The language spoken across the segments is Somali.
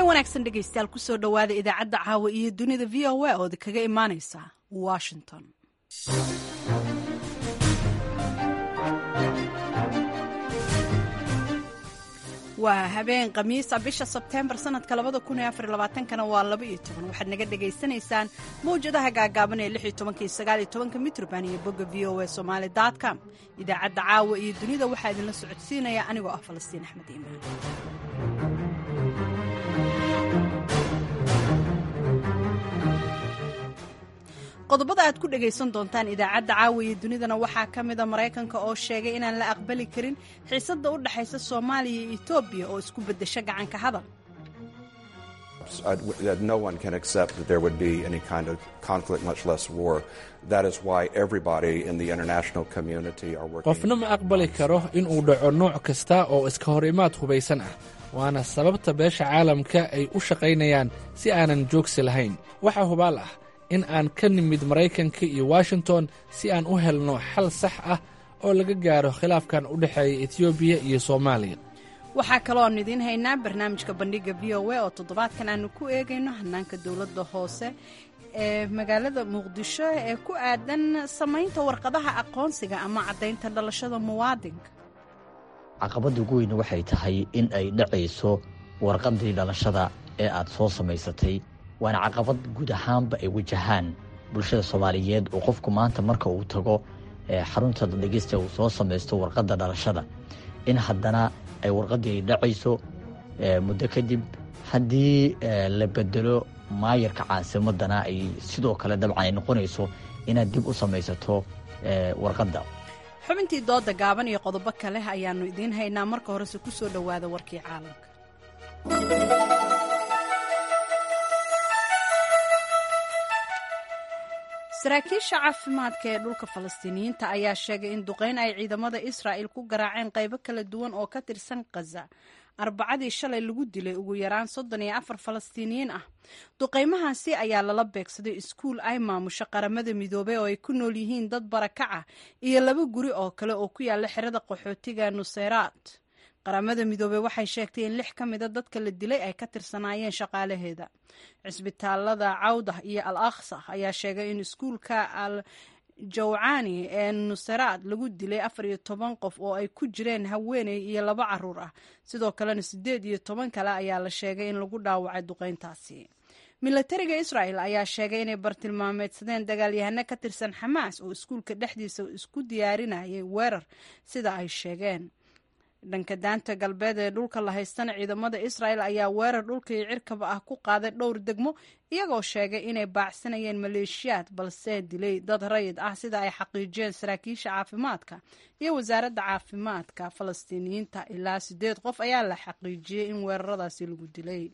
habeen wanaagsan dhegaystayaal kusoo dhowaada idaacadda caawa iyo dunida v o a ooda kaga imaanaysa washington waa habeen khamiisa bisha sebteembar sanadka labada kun iyo afar labaatankana waa laba iyo toban waxaad naga dhagaysanaysaan mawjadaha gaagaaban ee lix iyo tobanka iyo sagaal iyo tobanka mitrban iyo bogga v o a somaali com idaacadda caawa iyo dunida waxaa idinla socodsiinaya anigoo ah falastiin axmed iimaan qodobada aad ku dhegaysan doontaan idaacadda caawiya dunidana waxaa ka mida maraykanka oo sheegay inaan la aqbali karin xiisadda u dhexaysa soomaaliya iyo etoobiya oo isku beddesho gacanka hadal no one can accept that there would be any kind of conflict, much less war. That is why everybody in the international community are working. qofna ma aqbali karo in uu dhaco nooc kasta oo iska hor imaad hubaysan ah waana sababta beesha caalamka ay u shaqaynayaan si aanan joogsi lahayn waxaa hubaal ah in aan ka nimid maraykanka iyo washington si aan u helno xal sax ah oo laga gaaro khilaafkan u dhexeeya etoobiya iyo soomaaliya waxaa kalooan idiin haynaa barnaamijka bandhiga v o a oo toddobaadkan aanu ku eegayno hanaanka dowladda hoose ee magaalada muqdisho ee ku aadan samaynta warqadaha aqoonsiga ama caddaynta dhalashada muwaadinka caqabadda ugu weyne waxay tahay in ay dhacayso warqaddii dhalashada ee aad soo samaysatay waana caqabad guud ahaanba ay wajahaan bulshada soomaaliyeed oo qofku maanta marka uu tago xarunta dhegeysta uu soo samaysto warqadda dhalashada in haddana ay warqaddii ay dhacayso muddo kadib haddii la bedelo maayarka caasimadana ay sidoo kale dabcan ay noqonayso inaad dib u samaysato warqadda xubintii dooda gaaban iyo qodobo kale ayaannu idiin haynaa marka horese ku soo dhowaada warkii caalamka saraakiisha caafimaadka ee dhulka falastiiniyiinta ayaa sheegay in duqeyn ay ciidamada israa'il ku garaaceen qaybo kala duwan oo ka tirsan khaza arbacadii shalay lagu dilay ugu yaraan soddon iyo afar falastiiniyiin ah duqaymahaasi ayaa lala beegsaday iskuul ay maamusho qaramada midoobey oo ay ku nool yihiin dad barakac ah iyo laba guri oo kale oo ku yaala xerada qaxootiga nuseyraad qaramada midoobey waxay sheegtay in lix ka mida dadka la dilay ay ka tirsanaayeen shaqaalaheeda cisbitaalada cawdah iyo al akhsa ayaa sheegay in iskuulka al jawcani ee nuseraad lagu dilay afar iyo toban qof oo ay ku jireen haweeney iyo laba caruur ah sidoo kalena siddeed iyo toban kale ayaa la sheegay in lagu dhaawacay duqeyntaasi milatariga israa'el ayaa sheegay inay bartilmaameedsadeen dagaalyahano ka tirsan xamaas oo iskuulka dhexdiisa isku diyaarinayay weerar sida ay sheegeen dhanka daanta galbeed ee dhulka la haystana ciidamada israa'el ayaa weerar dhulka iyo cirkaba ah ku qaaday dhowr degmo iyagoo sheegay inay baacsanayeen maleeshiyaad balse dilay dad rayid ah sida ay xaqiijiyeen saraakiisha caafimaadka iyo wasaaradda caafimaadka falastiiniyiinta ilaa siddeed qof ayaa la xaqiijiyey in weeraradaasi lagu dilay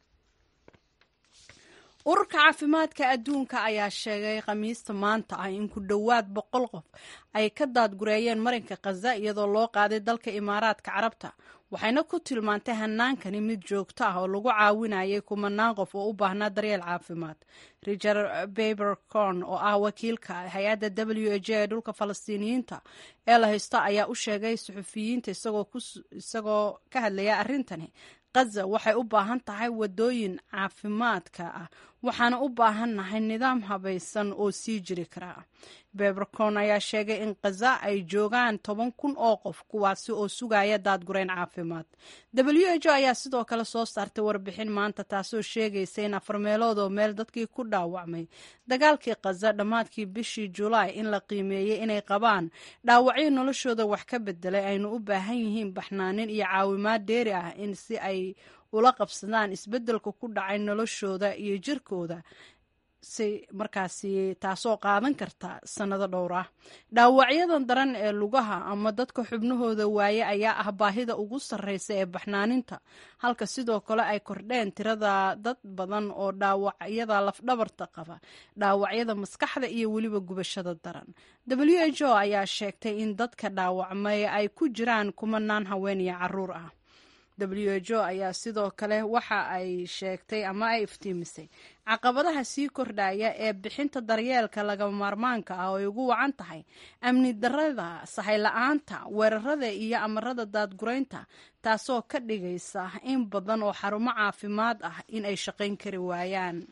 ururka caafimaadka adduunka ayaa sheegay khamiista maanta ah in ku dhowaad boqol qof ay ka daadgureeyeen marinka khaza iyadoo loo qaaday dalka imaaraadka carabta waxayna ku tilmaantay hanaankani mid joogto ah oo lagu caawinayay kumanaan qof oo u baahnaa daryeel caafimaad richard babercorn oo ah wakiilka hay-adda w h ee dhulka falastiiniyiinta ee la haysto ayaa u sheegay suxufiyiinta isagoo ka hadlaya arrintani khaza waxay u baahan tahay wadooyin caafimaadka ah waxaana u baahannahay nidaam habaysan oo sii jiri kara bebercon ayaa sheegay in khaza ay joogaan toban kun oo qof kuwaasi oo sugaya daadgureyn caafimaad w h o ayaa sidoo kale soo saartay warbixin maanta taasoo sheegaysa in afar meelood oo meel dadkii ku dhaawacmay dagaalkii khaza dhammaadkii bishii julaay in la qiimeeyey inay qabaan dhaawacyo noloshooda wax ka bedelay aynu u baahan yihiin baxnaanin iyo caawimaad dheeri ah in si ay ula qabsadaan isbeddelka ku dhacay noloshooda iyo jirkooda si markaasi taasoo qaadan karta sannado dhowr ah dhaawacyadan daran ee lugaha ama dadka xubnahooda waaye ayaa ah baahida ugu sarreysa ee baxnaaninta halka sidoo kale ay kordheen tirada dad badan oo dhaawacyada lafdhabarta qaba dhaawacyada maskaxda iyo weliba gubashada daran w h o ayaa sheegtay in dadka dhaawacmay ay ku jiraan kumanaan haween iyo caruur ah w h o ayaa sidoo kale waxa ay sheegtay ama ay iftiimisay caqabadaha sii kordhaya ee bixinta daryeelka lagama maarmaanka ah oo ay ugu wacan tahay amni darada sahay-la-aanta weerarada iyo amarada daadguraynta taasoo ka dhigaysa in badan oo xarumo caafimaad ah in ay shaqayn kari waayaan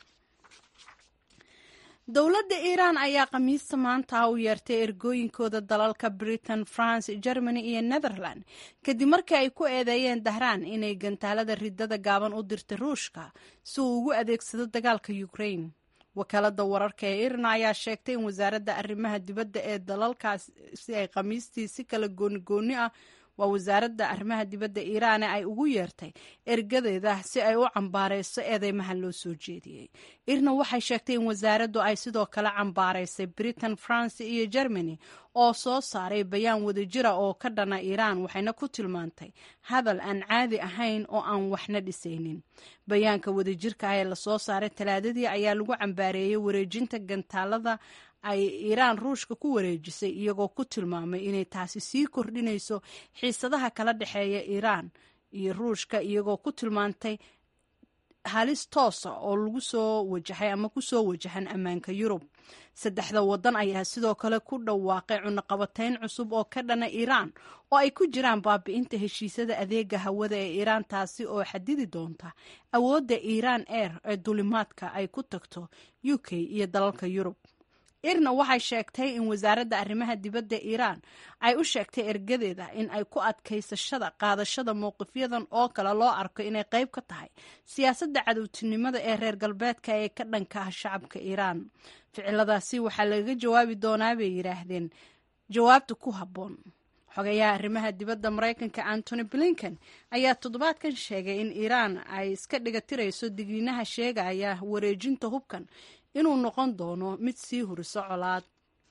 dowladda iiraan ayaa khamiista maanta u yeertay ergooyinkooda dalalka britain france germany iyo netherland kadib markii ay ku eedeeyeen dahraan inay gantaalada ridada gaaban u dirtay ruushka si uu ugu adeegsado dagaalka ukraine wakaalada wararka ee iran ayaa sheegtay in wasaaradda arrimaha dibadda ee dalalkaas si ay khamiistii si kala goonigooni ah waa wasaaradda arrimaha dibadda iiraane ay ugu yeertay ergadeeda si ay u cambaarayso eedeymaha loo soo jeediyey irna waxay sheegtay in wasaaraddu ay sidoo kale cambaaraysay britain france iyo germany oo soo saaray bayaan wadajira oo ka dhana iiraan waxayna ku tilmaantay hadal aan caadi ahayn oo aan waxna dhisaynin bayaanka wadajirka ah ee lasoo saaray talaadadii ayaa lagu cambaareeyey wareejinta gantaalada ay iiraan ruushka ku wareejisay iyagoo ku tilmaamay inay taasi sii kordhinayso xiisadaha kala dhexeeya iiraan iyo ruushka iyagoo ku tilmaantay halis toosa oo lagu soo wajahay ama kusoo wajahan ammaanka yurub saddexda waddan ayaa sidoo kale ku dhawaaqay cunaqabatayn cusub oo ka dhana iiraan oo ay ku jiraan baabi'inta heshiisyada adeega hawada ee iiraan taasi oo xadidi doonta awoodda iiraan air ee dulimaadka ay ku tagto u k iyo dalalka yurub irna waxay sheegtay in wasaaradda arrimaha dibadda iiraan ay u sheegtay ergadeeda in ay ku adkaysashada qaadashada mowqifyadan oo kale loo arko inay qayb ka tahay siyaasadda cadowtinimada ee reer galbeedka ee ka dhanka ah shacabka iiraan ficiladaasi waxaa lagaga jawaabi doonaa bay yidhaahdeen jawaabta ku habboon xogayaha arrimaha dibadda maraykanka antony blinken ayaa toddobaadkan sheegay in iiraan ay iska dhigatirayso digniinaha sheegaya wareejinta hubkan inuu noqon doono mid sii huriso colaad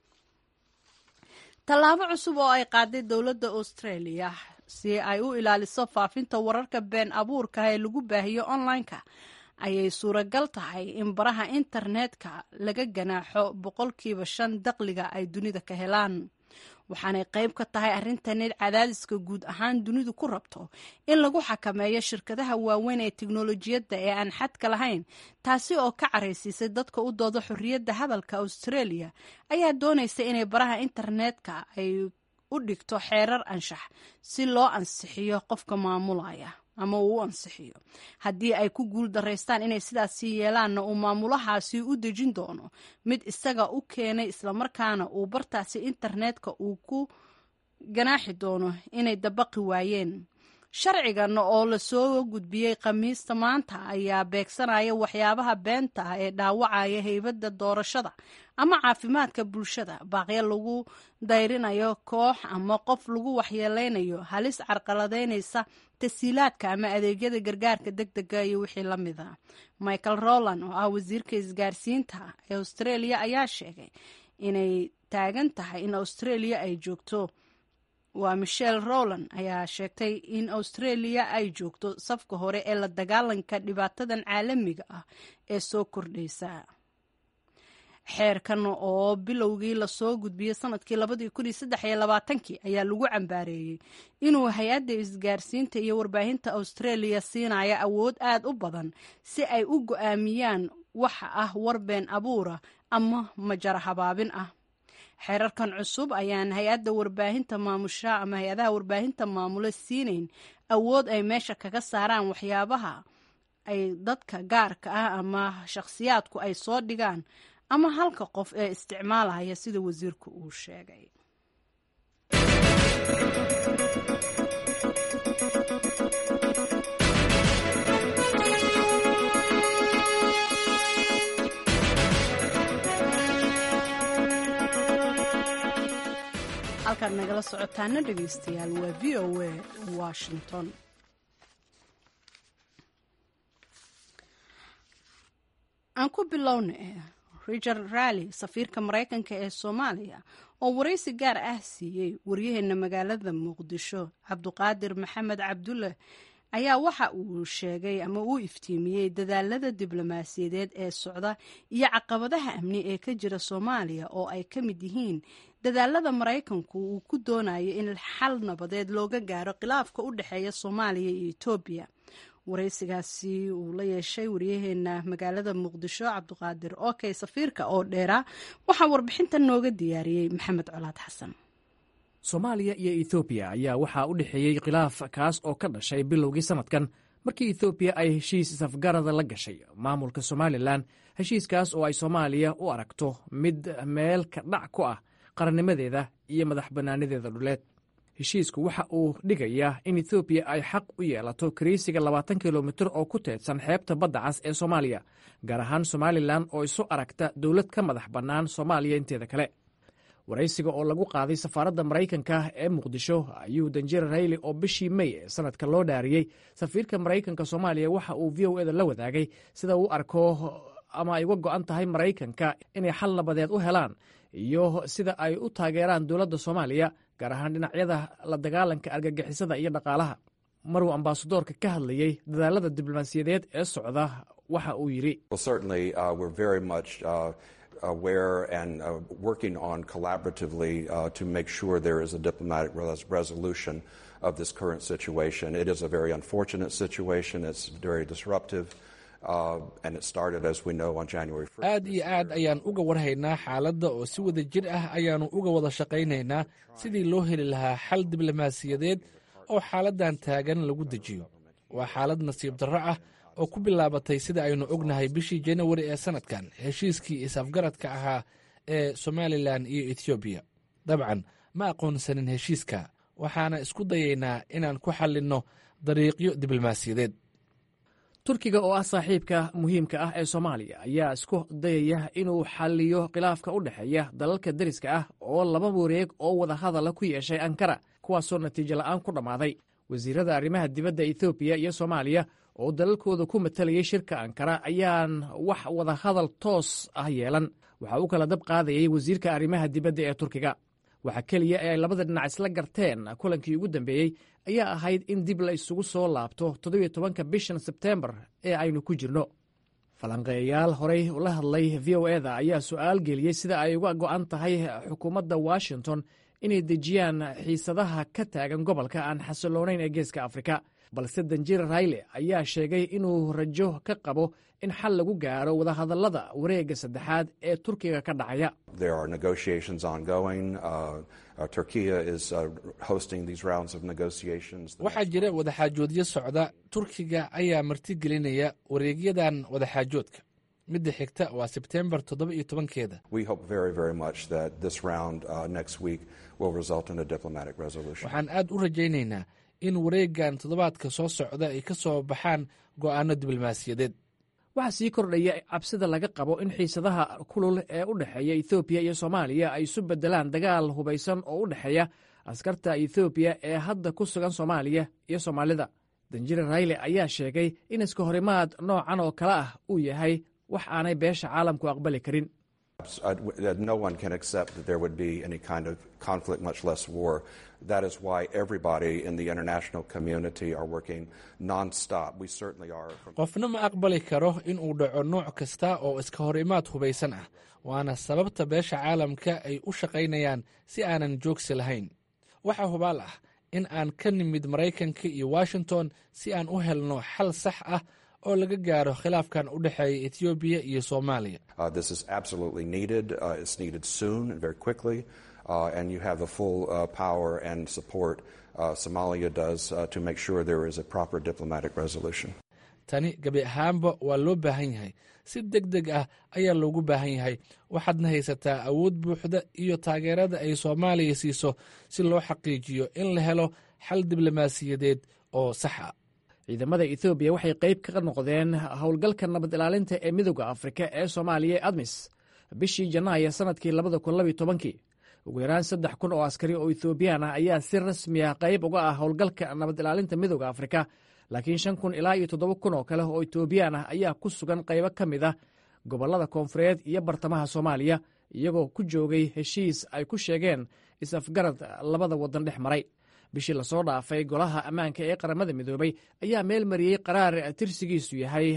tallaabo cusub oo ay qaaday dowladda australia si ay u ilaaliso faafinta wararka been abuurka ee lagu baahiyo online-ka ayay suuragal tahay in baraha internetka laga ganaaxo boqolkiiba shan daqliga ay dunida ka helaan waxaanay qayb ka tahay arrintan cadaadiska guud ahaan dunidu ku rabto in lagu xakameeyo shirkadaha waaweyn ee teknolojiyadda ee aan xadka lahayn taasi oo ka caraysiisay dadka u dooda xorriyadda hadalka australia ayaa doonaysa inay baraha internetka ay u dhigto xeerar anshax si loo ansixiyo qofka maamulaya ama uu u ansixiyo haddii ay ku guul daraystaan inay sidaasi yeelaanna uu maamulahaasi u dejin doono mid isaga u keenay islamarkaana uu bartaasi internetka uu ku ganaaxi doono inay dabaqi waayeen sharcigan oo lasoo gudbiyey khamiista maanta ayaa beegsanaya waxyaabaha beenta ah ee dhaawacaya heybadda doorashada ama caafimaadka bulshada baaqyo lagu dayrinayo koox ama qof lagu waxyeeleynayo halis carqaladeynaysa tasiilaadka ama adeegyada gargaarka deg dega iyo wixii la mid a michael roland oo ah wasiirka isgaarsiinta ee australia ayaa sheegay inay taagan tahay in australia ay joogto waa michelle roland ayaa sheegtay in australia ay joogto safka hore ee la dagaalanka dhibaatadan caalamiga ah ee soo kordhaysa xeerkan oo bilowgii lasoo gudbiyey sanadkii labadii kun iyo saddex iyo labaatankii ayaa lagu cambaareeyey inuu hay-adda isgaarsiinta iyo warbaahinta australia siinaya awood aad u badan si ay u go-aamiyaan waxa ah war been abuura ama majara habaabin ah xeerarkan cusub ayaan hay-adda warbaahinta maamusha ama hay-adaha warbaahinta maamula siinayn awood ay meesha kaga saaraan waxyaabaha ay dadka gaarka ah ama shakhsiyaadku ay soo dhigaan ama halka qof ee isticmaalaya sida wasiirku uu sheegay halkaad nagala socotaana dhegaystayaal waa v o a washington aan ku bilowna richard rally safiirka maraykanka ee soomaaliya oo waraysi gaar ah siiyey waryaheena magaalada muqdisho cabduqaadir maxamed cabdulle ayaa waxa uu sheegay ama uu iftiimiyey dadaalada diblomaasiyadeed ee socda iyo caqabadaha amni ee ka jira soomaaliya oo ay ka mid yihiin dadaalada maraykanku uu ku doonayo in xal nabadeed looga gaaro khilaafka u dhexeeya soomaaliya iyo etoobiya waraysigaasi uu la yeeshay wariyaheena magaalada muqdisho cabdiqaadir okey safiirka oo dheeraa waxaa warbixintan nooga diyaariyey maxamed colaad xasan soomaaliya iyo ethoobiya ayaa waxaa u dhexeeyey khilaaf kaas oo ka dhashay bilowgii sannadkan markii ethoobiya ay heshiis isafgarada la gashay maamulka somalilan heshiiskaas oo ay soomaaliya u aragto mid meel ka dhac ku ah qarannimadeeda iyo madax bannaanadeeda dhuleed heshiisku waxa uu dhigayaa in ethoobiya ay xaq u yeelato kariisiga labaatan kilomitir oo ku teedsan xeebta badda cas ee soomaaliya gaar ahaan somalilan oo isu aragta dowlad ka madax bannaan soomaaliya inteeda kale waraysiga oo lagu qaaday safaaradda maraykanka ee muqdisho ayuu danjir rayli oo bishii mey ee sanadka loo dhaariyey safiirka maraykanka soomaaliya waxa uu v o eda la wadaagay sida uu arko ama ay uga go'an tahay maraykanka inay xal nabadeed u helaan iyo sida ay u taageeraan dowladda soomaaliya gaar ahaan dhinacyada la dagaalanka argagixisada iyo dhaqaalaha maruu ambaasadoorka ka hadlayey dadaalada diblomaasiyadeed ee socda waxa uu yidhi aware and uh, working on collaboratively uh, to make sure there is a diplomatic res resolution of this current situation. It is a very unfortunate situation. It's very disruptive. Uh, and it started, as we know, on January 1st. aad iyo aad ayaan uga warhaynaa xaaladda oo si wada jir ah ayaannu uga wada shaqaynaynaa sidii loo heli lahaa xal diblomaasiyadeed oo xaaladdan taagan lagu dejiyo waa xaalad nasiib darro ah oo ku bilaabatay sida aynu ognahay bishii janawari ee sannadkan heshiiskii is-afgaradka ahaa ee somalilan iyo etoobiya dabcan ma aqoonsanin heshiiska waxaana isku dayaynaa inaan ku xallinno dariiqyo diblomaasiyadeed turkiga oo ah saaxiibka muhiimka ah ee soomaaliya ayaa isku dayaya inuu xalliyo khilaafka u dhexeeya dalalka deriska ah oo laba wareeg oo wada hadala ku yeeshay ankara kuwaasoo natiijo la'aan ku dhammaaday wasiirada arrimaha dibadda ethoobiya iyo soomaaliya oo dalalkooda ku matalayay shirka ankara ayaan wax wada hadal toos ah yeelan waxa uu kala dab qaadayay wasiirka arrimaha dibadda ee turkiga waxa keliya ee ay labada dhinac isla garteen kulankii ugu dambeeyey ayaa ahayd in dib la isugu soo laabto toddobiyo tobanka bishan sebteembar ee aynu ku jirno falanqeeyayaal horey ula hadlay v o eda ayaa su'aal geliyey sida ay uga go'an tahay xukuumadda washington inay dejiyaan xiisadaha ka taagan gobolka aan xasiloonayn ee geeska afrika balse danjir rayle ayaa sheegay inuu rajo ka qabo in xal lagu gaaro wadahadallada wareegga saddexaad ee turkiga ka dhacaya waxaa jira wadaxaajoodyo socda turkiga ayaa martigelinaya wareegyadan wadaxaajoodka midda xigta waa sebtembar toddoba iyo tobankeeda waxaan aad u rajaynaynaa in wareeggan toddobaadka soo socda ay ka soo baxaan go'aanno diblomaasiyadeed waxaa sii kordhaya cabsida laga qabo in xiisadaha kulul ee u dhexeeya ethoobiya iyo soomaaliya ay isu beddelaan dagaal hubaysan oo u dhexeeya askarta ethoobiya ee hadda ku sugan soomaaliya iyo soomaalida danjire rayle ayaa sheegay in iska horimaad noocan oo kale ah uu yahay wax aanay beesha caalamku aqbali karin no one can accept that there would be any kind of conflict, much less war. That is why everybody in the international community are working non-stop. We certainly are. qofna ma aqbali karo in uu dhaco nooc kasta oo iska hor imaad hubaysan ah waana sababta beesha caalamka ay u shaqaynayaan si aanan joogsi lahayn waxaa hubaal ah in aan ka nimid maraykanka iyo washington si aan u helno xal sax ah oo laga gaaro khilaafkan u dhexeeya etoobiya iyo soomaaliya Uh, this is absolutely needed. Uh, it's needed soon and very quickly. Uh, and you have the full uh, power and support uh, Somalia does uh, to make sure there is a proper diplomatic resolution. tani gebi ahaanba waa loo baahan yahay si deg deg ah ayaa loogu baahan yahay waxaadna haysataa awood buuxda iyo taageerada ay soomaaliya siiso si loo xaqiijiyo in la helo xal diblomaasiyadeed oo sax ah ciidamada ethoobiya waxay qayb ka noqdeen howlgalka nabad ilaalinta ee midooda afrika ee soomaaliya ee admis bishii janaayo sannadkii labada kun labiyo tobankii ugu yaraan saddex kun oo askari oo ethoobiyan ah ayaa si rasmi ah qayb uga ah howlgalka nabad ilaalinta midooda afrika laakiin shan kun ilaa iyo toddoba kun oo kale oo etoobiyaan ah ayaa ku sugan qaybo ka mid ah gobollada koonfureed iyo bartamaha soomaaliya iyagoo ku joogay heshiis ay ku sheegeen is-afgarad labada waddan dhex maray bishii lasoo dhaafay golaha ammaanka ee qaramada midoobay ayaa meel mariyey qaraar tirsigiisu yahay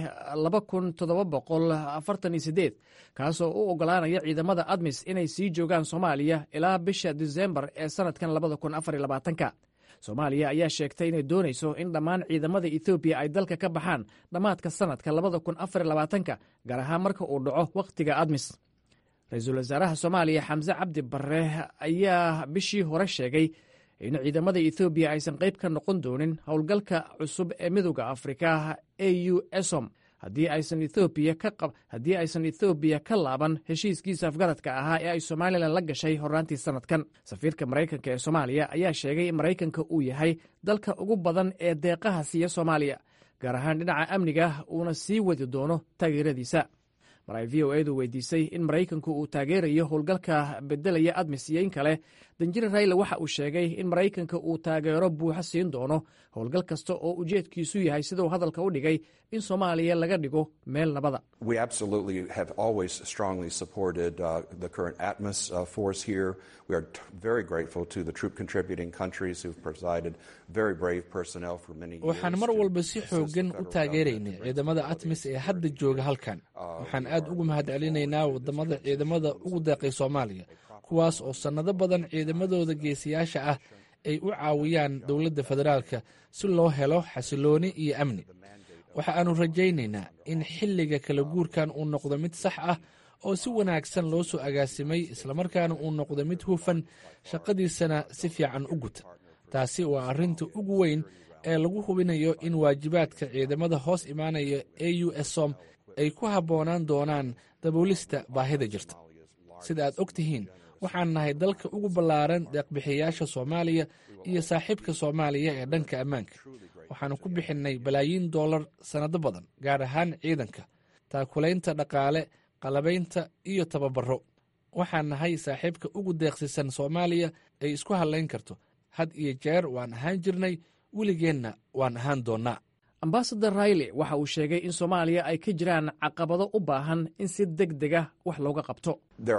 kaasoo u oggolaanaya ciidamada admis inay sii joogaan soomaaliya ilaa bisha disembar ee sannadkan soomaaliya ayaa sheegtay inay doonayso in dhammaan ciidamada ethoobiya ay dalka ka baxaan dhammaadka sannadka gaar ahaan marka uu dhaco wakhtiga admis ra-iisul wasaaraha soomaaliya xamse cabdi barre ayaa bishii hore sheegay in ciidamada ethoobiya aysan qayb ka noqon doonin howlgalka cusub ee midooda afrika a u esom haddii aysan ethoobiya ka laaban heshiiskiisa afgaradka ahaa ee ay somalilan la gashay horraantii sannadkan safiirka maraykanka ee soomaaliya ayaa sheegay in maraykanka uu yahay dalka ugu badan ee deeqaha siiya soomaaliya gaar ahaan dhinaca amniga uuna sii wadi doono taageeradiisa mar ay v o edu weydiisay in maraykanku uu taageerayo howlgalka bedelaya admis iyo in kale danjire rayle waxa uu sheegay in maraykanka uu taageero buuxo siin doono howlgal kasta oo ujeedkiisu yahay siduu hadalka u dhigay in soomaaliya laga dhigo meel nabada waxaan mar walba si xoogan u taageeraynay ciidamada atmis ee hadda jooga halkan waxaan aad ugu mahadcelinaynaa wadamada ciidamada ugu deeqay soomaaliya kuwaas oo sannado badan ciidamadooda geesiyaasha ah ay u caawiyaan dowladda federaalka si loo helo xasilooni iyo amni waxa aanu rajaynaynaa in xilliga kala guurkan uu noqdo mid sax ah oo si wanaagsan loo soo agaasimay islamarkaana uu noqdo mid hufan shaqadiisana si fiican u guta taasi waa arrinta ugu weyn ee lagu hubinayo in waajibaadka ciidamada hoos imaanaya a u esom ay ku habboonaan doonaan daboolista baahida jirta sida aad og tihiin waxaan nahay dalka ugu ballaaran deeqbixiyayaasha soomaaliya iyo saaxiibka soomaaliya ee dhanka ammaanka waxaanu ku bixinnay balaayiin dollar sannado badan gaar ahaan ciidanka taakulaynta dhaqaale qalabaynta iyo tababaro waxaan nahay saaxiibka ugu deeqsisan soomaaliya ay isku hadlayn karto had iyo jeer waan ahaan jirnay weligeenna waan ahaan doonnaa ambasador rayle waxa uu sheegay in soomaaliya ay ka jiraan caqabado u baahan in si deg dega wax looga qabto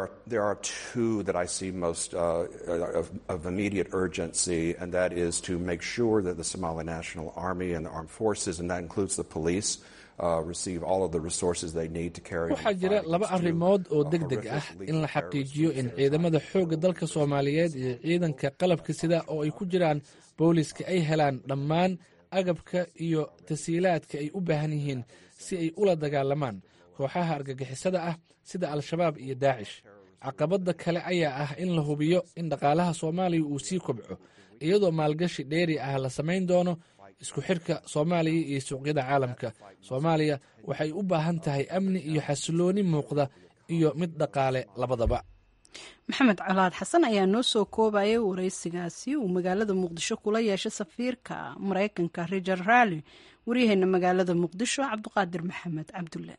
waxaa jira laba arrimood oo deg deg ah in la xaqiijiyo in ciidamada xoogga dalka soomaaliyeed iyo ciidanka qalabka sida oo ay ku jiraan booliska ay helaan dhammaan agabka iyo tasiilaadka ay u baahan yihiin si ay ula dagaalamaan kooxaha argagixisada ah sida al-shabaab iyo daacish caqabadda kale ayaa ah in la hubiyo in dhaqaalaha soomaaliya uu sii kobco iyadoo maalgashi dheeri ah la samayn doono isku xirka soomaaliya iyo suuqyada caalamka soomaaliya waxay u baahan tahay amni iyo xasilooni muuqda iyo mid dhaqaale labadaba maxamed colaad xasan ayaa noo soo koobayay waraysigaasi uu magaalada muqdisho kula yeeshay safiirka maraykanka richard rally waryaheena magaalada muqdisho cabdiqaadir maxamed cabdulle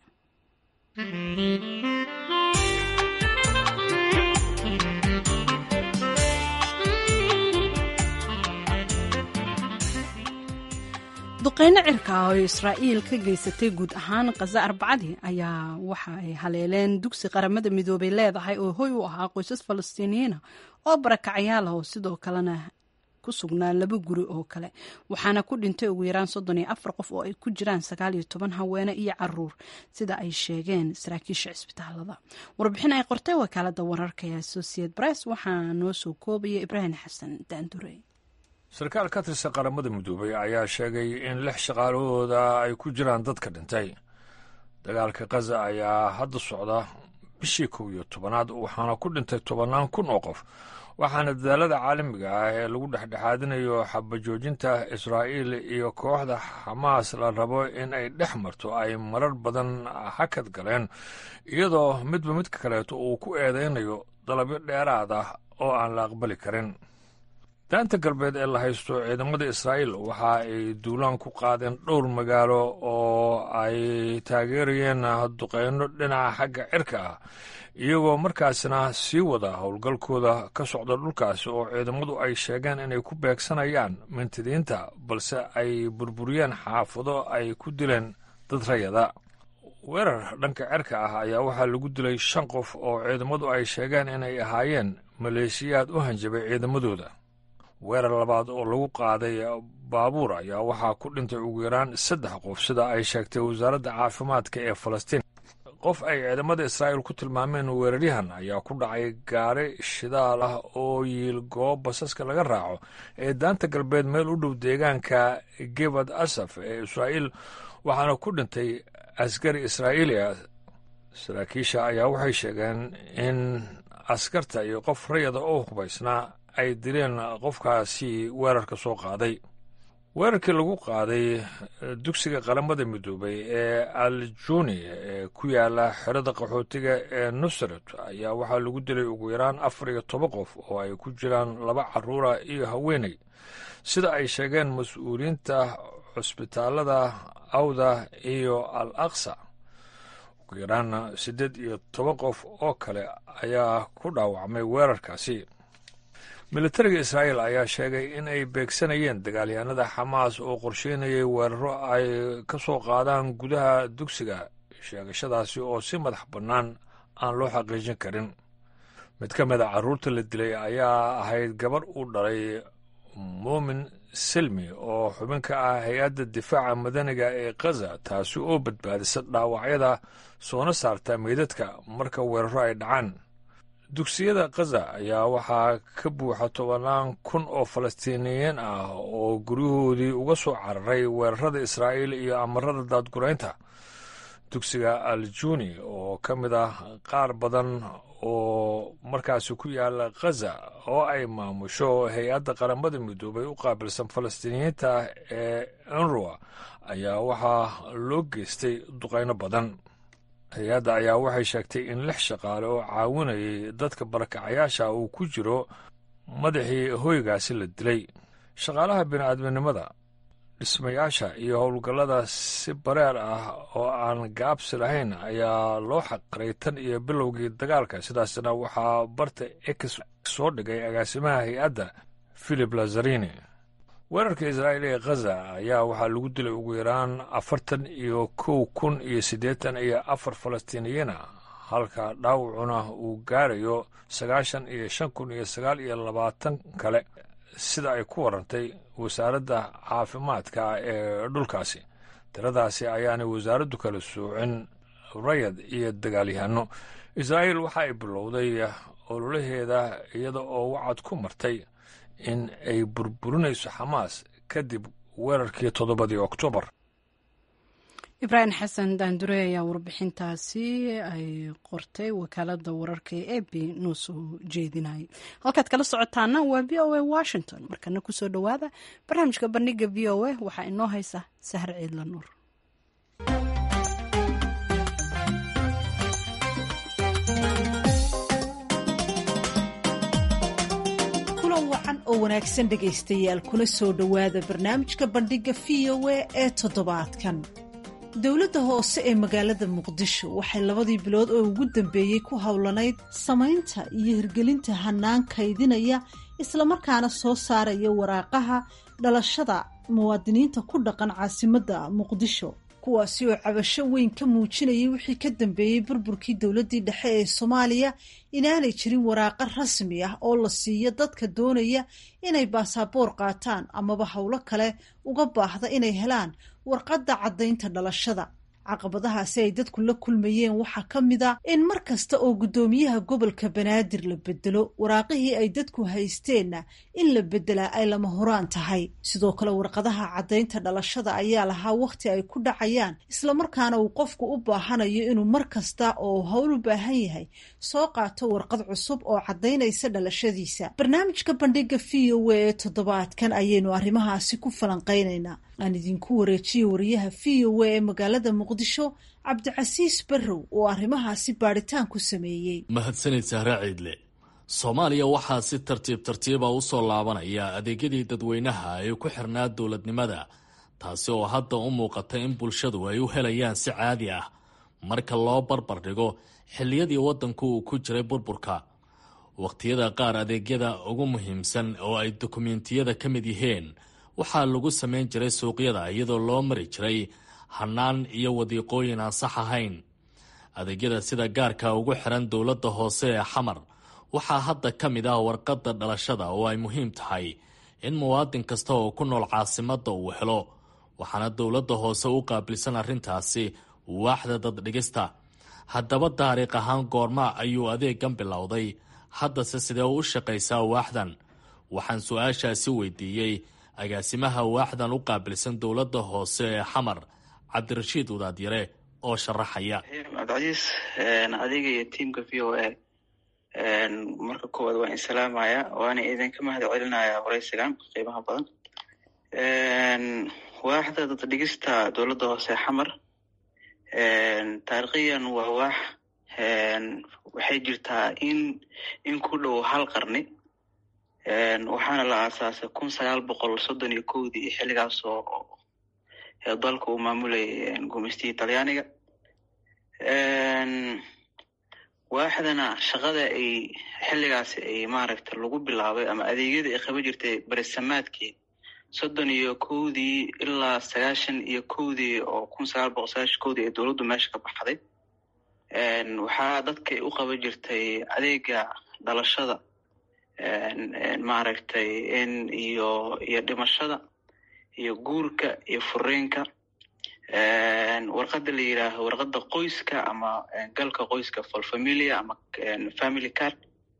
duqeyno cirka ah oo israa'iil ka geysatay guud ahaan khaza arbacadii ayaa waxa ay haleeleen dugsi qaramada midoobay leedahay oo hoy u ahaa qoysas falastiiniyiina oo barakacayaal ah oo sidoo kalena ku sugnaa laba guri oo kale waxaana ku dhintay ugu yaraan soddon iyo afar qof oo ay ku jiraan sagaal iyo toban haweene iyo caruur sida ay sheegeen saraakiisha cisbitaalada warbixin ay qortay wakaalada wararka ee associate press waxaa noo soo koobaya ibraahim xasan daandurey sarkaal ka tirsan qaramada midoobay ayaa sheegay in lix shaqaalahooda ay ku jiraan dadka dhintay dagaalka khaza ayaa hadda socda bishii kow iyo tobanaad waxaana ku dhintay tobannaan kun oo qof waxaana dadaalada caalamiga ah ee lagu dhexdhexaadinayo xabajoojinta israa'iil iyo kooxda xamaas la rabo in ay dhex marto ay marar badan hakad galeen iyadoo midba midka kaleeto uu ku eedaynayo dalabyo dheeraad ah oo aan la aqbali karin daanta galbeed ee la haysto ciidamada israa'iil waxa ay duulaan ku qaadeen dhowr magaalo oo ay taageerayeen duqeyno dhinaca xagga cirka ah iyagoo markaasna sii wada howlgalkooda ka socda dhulkaasi oo ciidamadu ay sheegeen inay ku beegsanayaan mintidiinta balse ay burburiyeen xaafado ay ku dileen dad rayada weerar dhanka cirka ah ayaa waxaa lagu dilay shan qof oo ciidamadu ay sheegeen inay ahaayeen maleeshiyaad u hanjabay ciidamadooda weerar labaad oo lagu qaaday baabuur ayaa waxaa ku dhintay ugu yaraan saddex qof sida ay sheegtay wasaaradda caafimaadka ee falastiin qof ay ciidamada israa'iil ku tilmaameen weeraryahan ayaa ku dhacay gaari shidaal ah oo yiil goob basaska laga raaco ee daanta galbeed meel u dhow deegaanka gebad asaf ee israa'iil waxaana ku dhintay askari israa'iili ah saraakiisha ayaa waxay sheegeen in askarta iyo qof rayada oo hubaysnaa ay dileen qofkaasi weerarka soo qaaday weerarkii lagu qaaday dugsiga qaramada midoobay ee aljuni ee ku yaala xerada qaxootiga ee nusret ayaa waxaa lagu dilay ugu yaraan afar iyo toban qof oo ay ku jiraan laba caruura iyo haweeney sida ay sheegeen mas-uuliyiinta cusbitaalada awda iyo al aqsa ugu yaraan siddeed iyo toban qof oo kale ayaa ku dhaawacmay weerarkaasi militariga israa'iil ayaa sheegay in ay beegsanayeen dagaalyahanada xamaas oo qorsheynayay weeraro ay ka soo qaadaan gudaha dugsiga sheegashadaasi oo si madax bannaan aan loo xaqiijin karin mid ka mid a carruurta la dilay ayaa ahayd gabarh uu dhalay muumin silmi oo xubin ka ah hay-adda difaaca madaniga ee khaza taasi oo badbaadisa dhaawacyada soona saarta meydadka marka weeraro ay dhacaan dugsiyada khaza ayaa waxaa ka buuxa tobannaan kun oo falastiiniyiin ah oo guryahoodii uga soo cararay weerarada israa'iil iyo amarada daadguraynta dugsiga aljuni oo ka mid ah qaar badan oo markaasi ku yaala khaza oo ay maamusho hay-adda qaramada midoobay u qaabilsan falastiiniyiinta ee enroa ayaa waxaa loo geystay duqayno badan hay-adda ayaa waxay sheegtay in lix shaqaale oo caawinayay dadka barakacayaasha uu ku jiro madaxii hoygaasi la dilay shaqaalaha bini'aadminimada dhismayaasha iyo howlgallada si bareer ah oo aan gaabsi lahayn ayaa loo xaqiray tan iyo bilowgii dagaalka sidaasna waxaa barta ex soo dhigay agaasimaha hay-adda philip lazarini weerarka israa'iil ee khaza ayaa waxaa lagu dilay ugu yaraan afartan iyo kow kun iyo siddeetan iyo afar falastiiniyiina halka dhaawacuna uu gaarayo sagaashan iyo shan kun iyo sagaal iyo labaatan kale sida ay ku warantay wasaaradda caafimaadka ee dhulkaasi tiradaasi ayaanay wasaaraddu kala soocin rayad iyo dagaalyahano israa'iil waxa ay bilowday ololaheeda iyada oo wacad ku martay in ay burburinayso xamaas kadib weerarkii toddobadii oktoobar ibraahim xasan daandure ayaa warbixintaasi ay qortay wakaalada wararka ee ab noo soo jeedinayay halkaad kala socotaana waa v o a washington markana kusoo dhowaada barnaamijka bandhiga v o a waxaa inoo haysa sahar ciidla nuur wacan oo wanaagsan dhegaystayaal kuna soo dhowaada barnaamijka bandhiga v o a ee toddobaadkan dowladda hoose ee magaalada muqdisho waxay labadii bilood oo ugu dambeeyey ku howlanayd samaynta iyo hirgelinta hanaan kaydinaya islamarkaana soo saaraya waraaqaha dhalashada muwaadiniinta ku dhaqan caasimadda muqdisho kuwaasi oo cabasho weyn ka muujinayay wixii ka dambeeyey burburkii dowladdii dhexe ee soomaaliya inaanay jirin waraaqo rasmi ah oo la siiyo dadka doonaya inay baasaboor qaataan amaba howlo kale uga baahda inay helaan warqadda caddaynta dhalashada caqabadahaasi ay dadku la kulmayeen waxaa ka mid a in mar kasta oo guddoomiyaha gobolka banaadir la bedelo waraaqihii ay dadku haysteenna in la beddelaa ay lama horaan tahay sidoo kale warqadaha caddaynta dhalashada ayaa lahaa wakhti ay ku dhacayaan islamarkaana uu qofku u baahanayo inuu mar kasta oo howl u baahan yahay soo qaato warqad cusub oo caddaynaysa dhalashadiisa barnaamijka bandhiga v o a ee toddobaadkan ayaynu arrimahaasi ku falanqaynaynaa aan idinku wareejiye wariyaha v o a ee magaalada muqdisho cabdicasiis barrow oo arrimahaasi baadhitaan ku sameeyey mahadsanid sahre ciidle soomaaliya waxaa si tartiib tartiiba u soo laabanaya adeegyadii dadweynaha ee ku xirnaa dowladnimada taasi oo hadda u muuqata in bulshadu ay u helayaan si caadi ah marka loo barbar dhigo xilliyadii waddanku uu ku jiray burburka wakhtiyada qaar adeegyada ugu muhiimsan oo ay dokumentiyada ka mid yihiin waxaa lagu samayn jiray suuqyada iyadoo loo mari jiray hannaan iyo wadiiqooyin aan sax ahayn adeegyada sida gaarka ugu xiran dowladda hoose ee xamar waxaa hadda ka mid ah warqadda dhalashada oo ay muhiim tahay in muwaadin kasta oo ku nool caasimadda uu helo waxaana dowladda hoose u qaabilsan arrintaasi waaxda daddhigista haddaba taariikh ahaan goorma ayuu adeegan bilowday haddase sidee u shaqaysaa waaxdan waxaan su-aashaasi weydiiyey agaasimaha waaxdan u qaabilsan dowladda hoose ee xamar cabdirashiid wadaadyare oo sharaxaya cabdicasiis adiga iyo tiamka v o a marka koowaad waan insalaamaya waana idinka mahad celinaya waraysigan qiimaha badan waaxda daddhigista dowladda hoose xamar taariikhiyan waa waax waxay jirtaa in in ku dhow hal qarni waxaana la aasaasay kun sagaal boqol soddon iyo kowdii xilligaas oo dalka uu maamulayay gumeystihii talyaaniga waaxdana shaqada ay xilligaasi ay maaragta lagu bilaabay ama adeegyada ay qaban jirtay berisamaadkii soddon iyo kowdii ilaa sagaashan iyo kowdii oo kun sagaal boqol sagaashan kowdii ee dowladdu meesha ka baxday waxaa dadka u qaban jirtay adeega dhalashada maaragtay in iyo iyo dhimashada iyo guurka iyo fureenka warqada la yidhaaho warqada qoyska ama galka qoyska for familia ama family card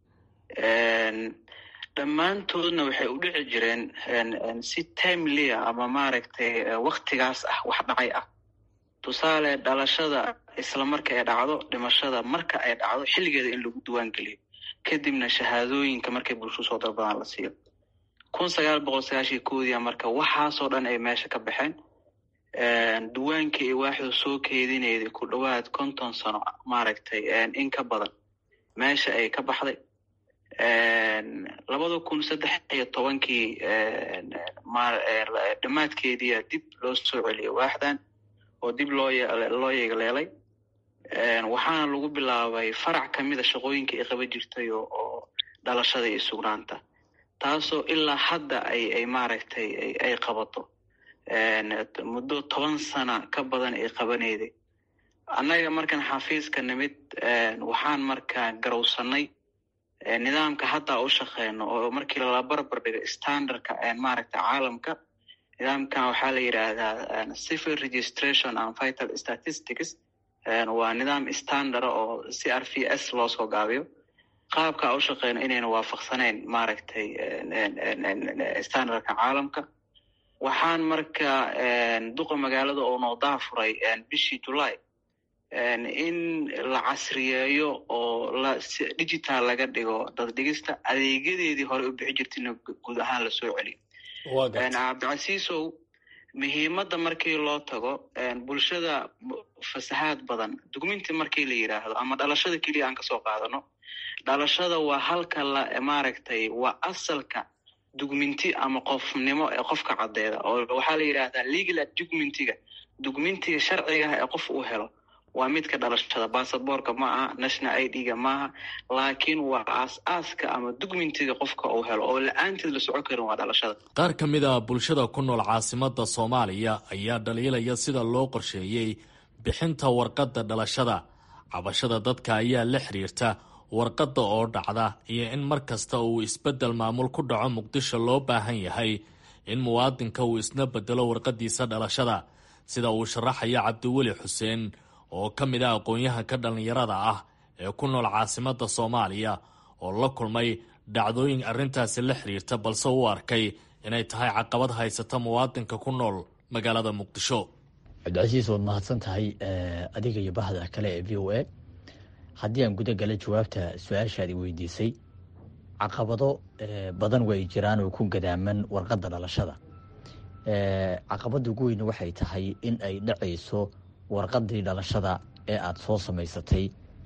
dhammaantoodna waxay u dhici jireen si timelia ama maaragtay waktigaas ah wax dhacay ah tusaale dhalashada isla marka ay dhacdo dhimashada marka ay dhacdo xilligeeda in lagu diwaan geliyo kadibna shahaadooyinka markay bulshadu soo dalbadaan la siiyo kun sagaal boqol sagaashan koodiya marka waxaasoo dhan ay meesha ka baxeen duwaankii ay waaxdu soo keedinayday ku dhowaad konton sano maaragtay in ka badan meesha ay ka baxday labada kun saddex iyo tobankii dhammaadkeediia dib loo soo celiyay waaxdan oo dib loo loo yeegleelay waxaana lagu bilaabay farac kamida shaqooyinka ay qaban jirtay oo dhalashada iyo sugnaanta taasoo ilaa hadda ay ay maaragtay ay qabato muddo toban sana ka badan ay qabanayday annaga markaan xafiiska nimid waxaan markaa garowsanay nidaamka hadda u shaqeyno oo markii lala barbar dhigo standardka maaragta caalamka nidaamkan waxaa la yidhaahdaa civil registration and vital statistics waa nidaam standard oo c r v s loo soo gaabiyo qaabka u shaqeyno inayna waafaqsaneyn maaragtay standardka caalamka waxaan marka duqa magaalada oo noo daafuray bishii july in la casriyeeyo oo la digital laga dhigo daddhigista adeegyadeedii hore u bixi jirtayna guud ahaan lasoo celiyo cabdicasiisow muhiimadda markii loo tago bulshada fasahaad badan dugminti markii la yidhaahdo ama dhalashada keliya aan kasoo qaadano dhalashada waa halka la maaragtay waa asalka dugminti ama qofnimo ee qofka caddeeda oo waxaa la yidhaahdaa legal dugmintiga dugmintiga sharciga ah ee qof uu helo waa midka dhalashada basaborka ma aha national i d ga maaha laakiin waa aas-aaska ama dugmintiga qofka uu helo oo la-aanteed la socon karin waa dhalashada qaar ka mid a bulshada ku nool caasimada soomaaliya ayaa dhaliilaya sida loo qorsheeyey bixinta warqadda dhalashada cabashada dadka ayaa la xiriirta warqadda oo dhacda iyo in mar kasta uu isbeddel maamul ku dhaco muqdisho loo baahan yahay in muwaadinka uu isna bedelo warqaddiisa dhalashada sida uu sharaxaya cabdiweli xuseen oo ka mid ah aqoon-yahanka dhallinyarada ah ee ku nool caasimadda soomaaliya oo la kulmay dhacdooyin arrintaasi la xiriirta balse u arkay inay tahay caqabad haysata muwaadinka ku nool magaalada muqdisho cabdicasiis waad mahadsan tahay adiga iyo bahda kale ee v o a haddii aan guda gala jawaabta su-aashaadi weydiisay caqabado badan way jiraan oo ku gadaaman warqadda dhalashada caqabada ugu weyne waxay tahay in ay dhacayso warqadii dhalashada ee aada soo samaysatay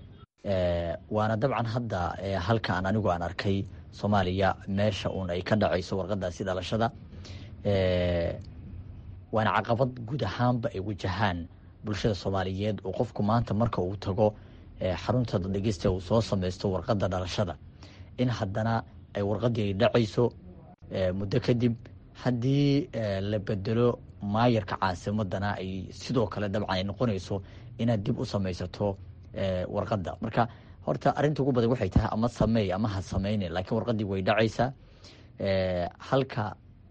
waana dabcan hadda halka aan anigu aan arkay soomaaliya meesha uun ay ka dhacayso warqadaasi dhalashada waana caqabad guud ahaanba ay wajahaan bulshada soomaaliyeed oo qofku maanta marka uu tago xarunta dhegeysta uu soo samaysto warqadda dhalashada in haddana ay warqadii ay dhacayso muddo kadib haddii la bedelo maayarka caasimadana ay sidoo kale dabcan ay noqonayso inaad dib u samaysato warqadda marka horta arrinta ugu badan waxay tahay ama sameey ama ha sameyne laakiin warqadii way dhacaysaa halka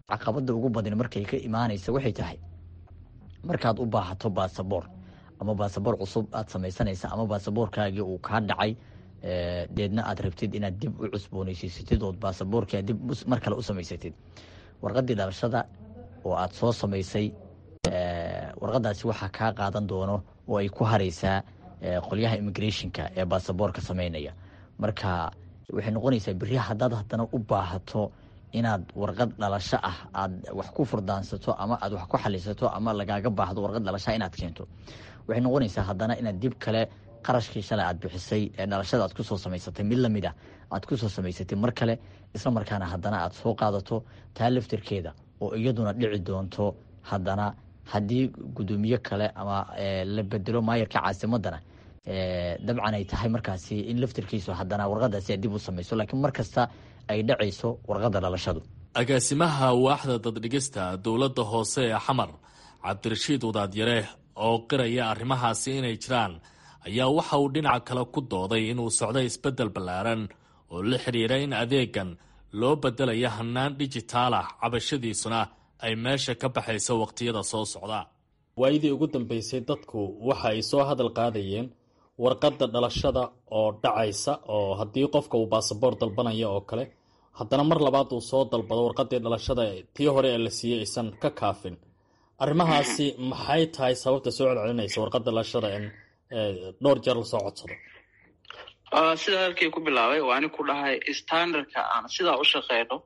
caqabada ugu badan markay ka imaanaysa waxay tahay markaad u baahato baasaboor ama baasaboor cusub aad samaysanaysa ama baasaboorkaagii uu kaa dhacay deedna aad rabtid inaad dib u cusbooneysiisatid ood baasaboorkia dib mar kale u samaysatid warqadii dhalashada oo aad soo samaysay warqadaasi waxaa kaa qaadan doono oo ay ku hareysaa qolyaha immigrationka ee baasaboorka sameynaya marka waxay noqonaysaa beri haddaad haddana u baahato inaad warqad dhalasho ah aad wax ku furdaansato ama aad wax ku xalisato ama lagaaga baahdo warqad dhalashaa inaad keento waxay noqonaysaa haddana inaad dib kale qarashkii shalay aad bixisay ee dhalashada aad kusoo samaysatay mid lamid ah aad kusoo samaysatay mar kale isla markaana haddana aad soo qaadato taa laftirkeeda oo iyaduna dhici doonto haddana haddii gudoomiye kale ama la bedelo maayarka caasimadana dabcan ay tahay markaasi in laftirkiisu haddana warqadaasi aad dib u samayso laakiin mar kasta ay dhacayso warqadda dhalashadu agaasimaha waaxda daddhigista dowladda hoose ee xamar cabdirashiid wadaadyare oo qiraya arrimahaasi inay jiraan ayaa waxa uu dhinaca kale ku dooday inuu socdo isbeddel ballaaran oo la xidhiira in adeegan loo beddelayo hannaan dhijitaal ah cabashadiisuna ay meesha ka baxayso wakhtiyada soo socda waayadii ugu dambeysay dadku waxa ay soo hadal qaadayeen warqadda dhalashada oo dhacaysa oo haddii qofka uu baasaboor dalbanaya oo kale haddana mar labaad uu soo dalbado warqadii dhalashada tii hore ee la siiyey aysan ka kaafin arrimahaasi maxay tahay sababta soo celcelinaysa warqadda dhalashada in dhowr jeer lasoo codsado sida hadalkii ku bilaabay waa ani ku dhahay standardka aan sidaa u shaqeyno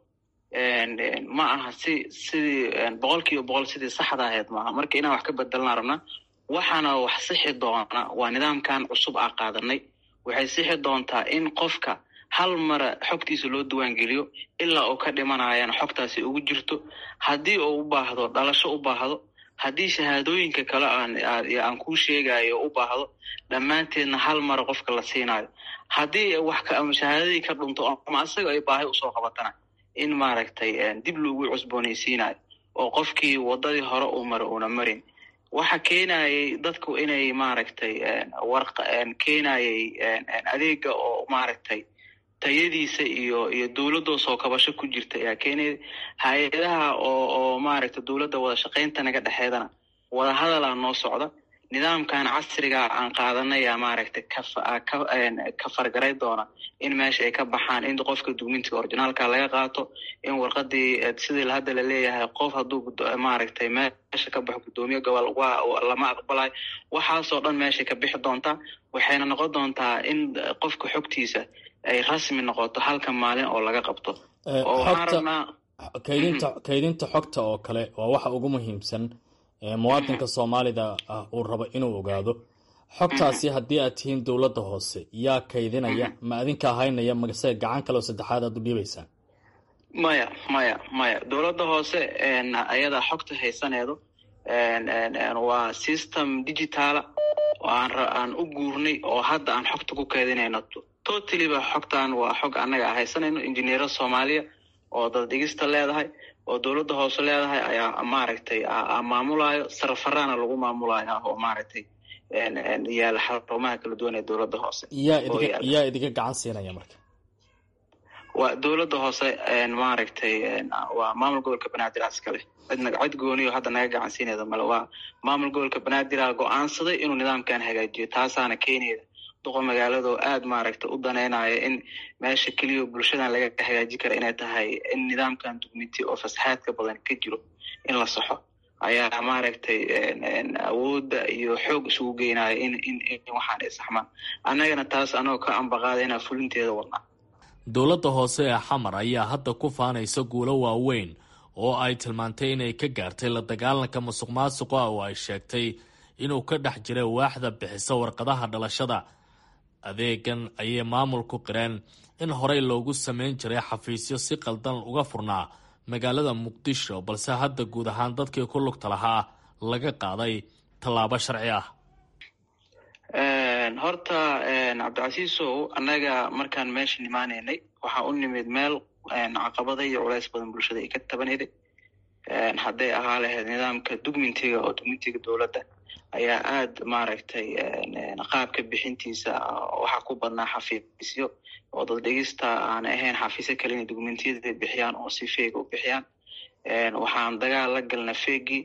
ma aha si sidii boqol kiiba boqol sidii saxda ahayd maaha marka inaan wax ka bedelnaa rabnaa waxaana wax sixi doona waa nidaamkan cusub aa qaadanay waxay sixi doontaa in qofka hal mara xogtiisa loo diiwaangeliyo ilaa uu ka dhimanayana xogtaasi ugu jirto haddii uu u baahdo dhalasho u baahdo haddii shahaadooyinka kale aan kuu sheegayo u baahdo dhammaanteedna hal mara qofka la siinayo haddii wax shahaadadii ka dhunto ama asaga ay baahi usoo qabatana in maaragtay dib loogu cusboonaysiinayo oo qofkii wadadii hore uu mara uuna marin waxa keenayay dadku inay maaragtay keenayay adeega oo maaragtay tayadiisa iyo iyo dowladoo soo kabasho ku jirta ayaa keenaya hay-adaha oo oo maaragtay dowladda wada shaqaynta naga dhexeedana wada hadalaa noo socda nidaamkan casriga aan qaadanaya maaragtay ka fargaray doona in meesha ay ka baxaan in qofka dukumentiga orginaalka laga qaato in warqadii sidii hadda la leeyahay qof hadduu maaragtay meesha ka baxo guddoomiye gobol lama aqbalayo waxaasoo dhan meeshay ka bixi doontaa waxayna noqon doontaa in qofka xogtiisa ay rasmi noqoto halka maalin oo laga qabto kaydinta kaydinta xogta oo kale waa waxa ugu muhiimsan muwaadinka soomaalida ah uu rabo inuu ogaado xogtaasi haddii aad tihiin dowladda hoose yaa kaydinaya ma adinka haynaya magase gacan kale oo saddexaad aad u dhiibaysaan maya maya maya dowladda hoose ayadaa xogta haysaneedo waa system digitaala oo aan u guurnay oo hadda aan xogta ku kaydinayno totaliba xogtan waa xog annaga a haysanayno injineero soomaaliya oo daddhigista leedahay oo dowladda hoose leedahay ayaa maaragtay maamulayo sarafaraana lagu maamulayo oo maaragtay yaala xarumaha kala duwan ee dowladda hoose yaa idiga gacan siinaya marka waa dowladda hoose maaragtay waa maamul gobolka banaadir iskale cidna cid gooniyo hadda naga gacan siinayda male waa maamul gobolka banaadir go-aansaday inuu nidaamkan hagaajiyo taasaana keenayda duqa magaalado aada maaragtay u daneynaya in meesha keliya bulshadan laga hagaaji kara inay tahay in nidaamkan dugmiti oo fasaxaadka badan ka jiro in la saxo ayaa maaragtay awoodda iyo xoog isugu geynaya in in waxaan ay saxmaan annagana taas anagoo ka ambaqaada inaa fulinteeda wadnaa dowladda hoose ee xamar ayaa hadda ku faanaysa guulo waaweyn oo ay tilmaantay inay ka gaartay la dagaalanka musuq maasuqa oo ay sheegtay inuu ka dhex jiray waaxda bixisa warqadaha dhalashada adeegan ayay maamulku qireen in horey loogu samayn jiray xafiisyo si qaldan uga furnaa magaalada muqdisho balse hadda guud ahaan dadkii ku lugta lahaa laga qaaday tallaabo sharci ah horta cabdicasiisow annaga markaan meesha imaanaynay waxaa u nimid meel caqabada iyo culays badan bulshada ay ka tabanayday hadday ahaa lahayd nidaamka dugmintiga oo dugmintiga dowladda ayaa aada maaragtay qaabka bixintiisa waxaa ku badnaa xafiisyo oo dad dhegista aan ahayn xafiisyo kale inay dugmentiyada bixiyaan oo si feega u bixiyaan waxaan dagaal la galna fegi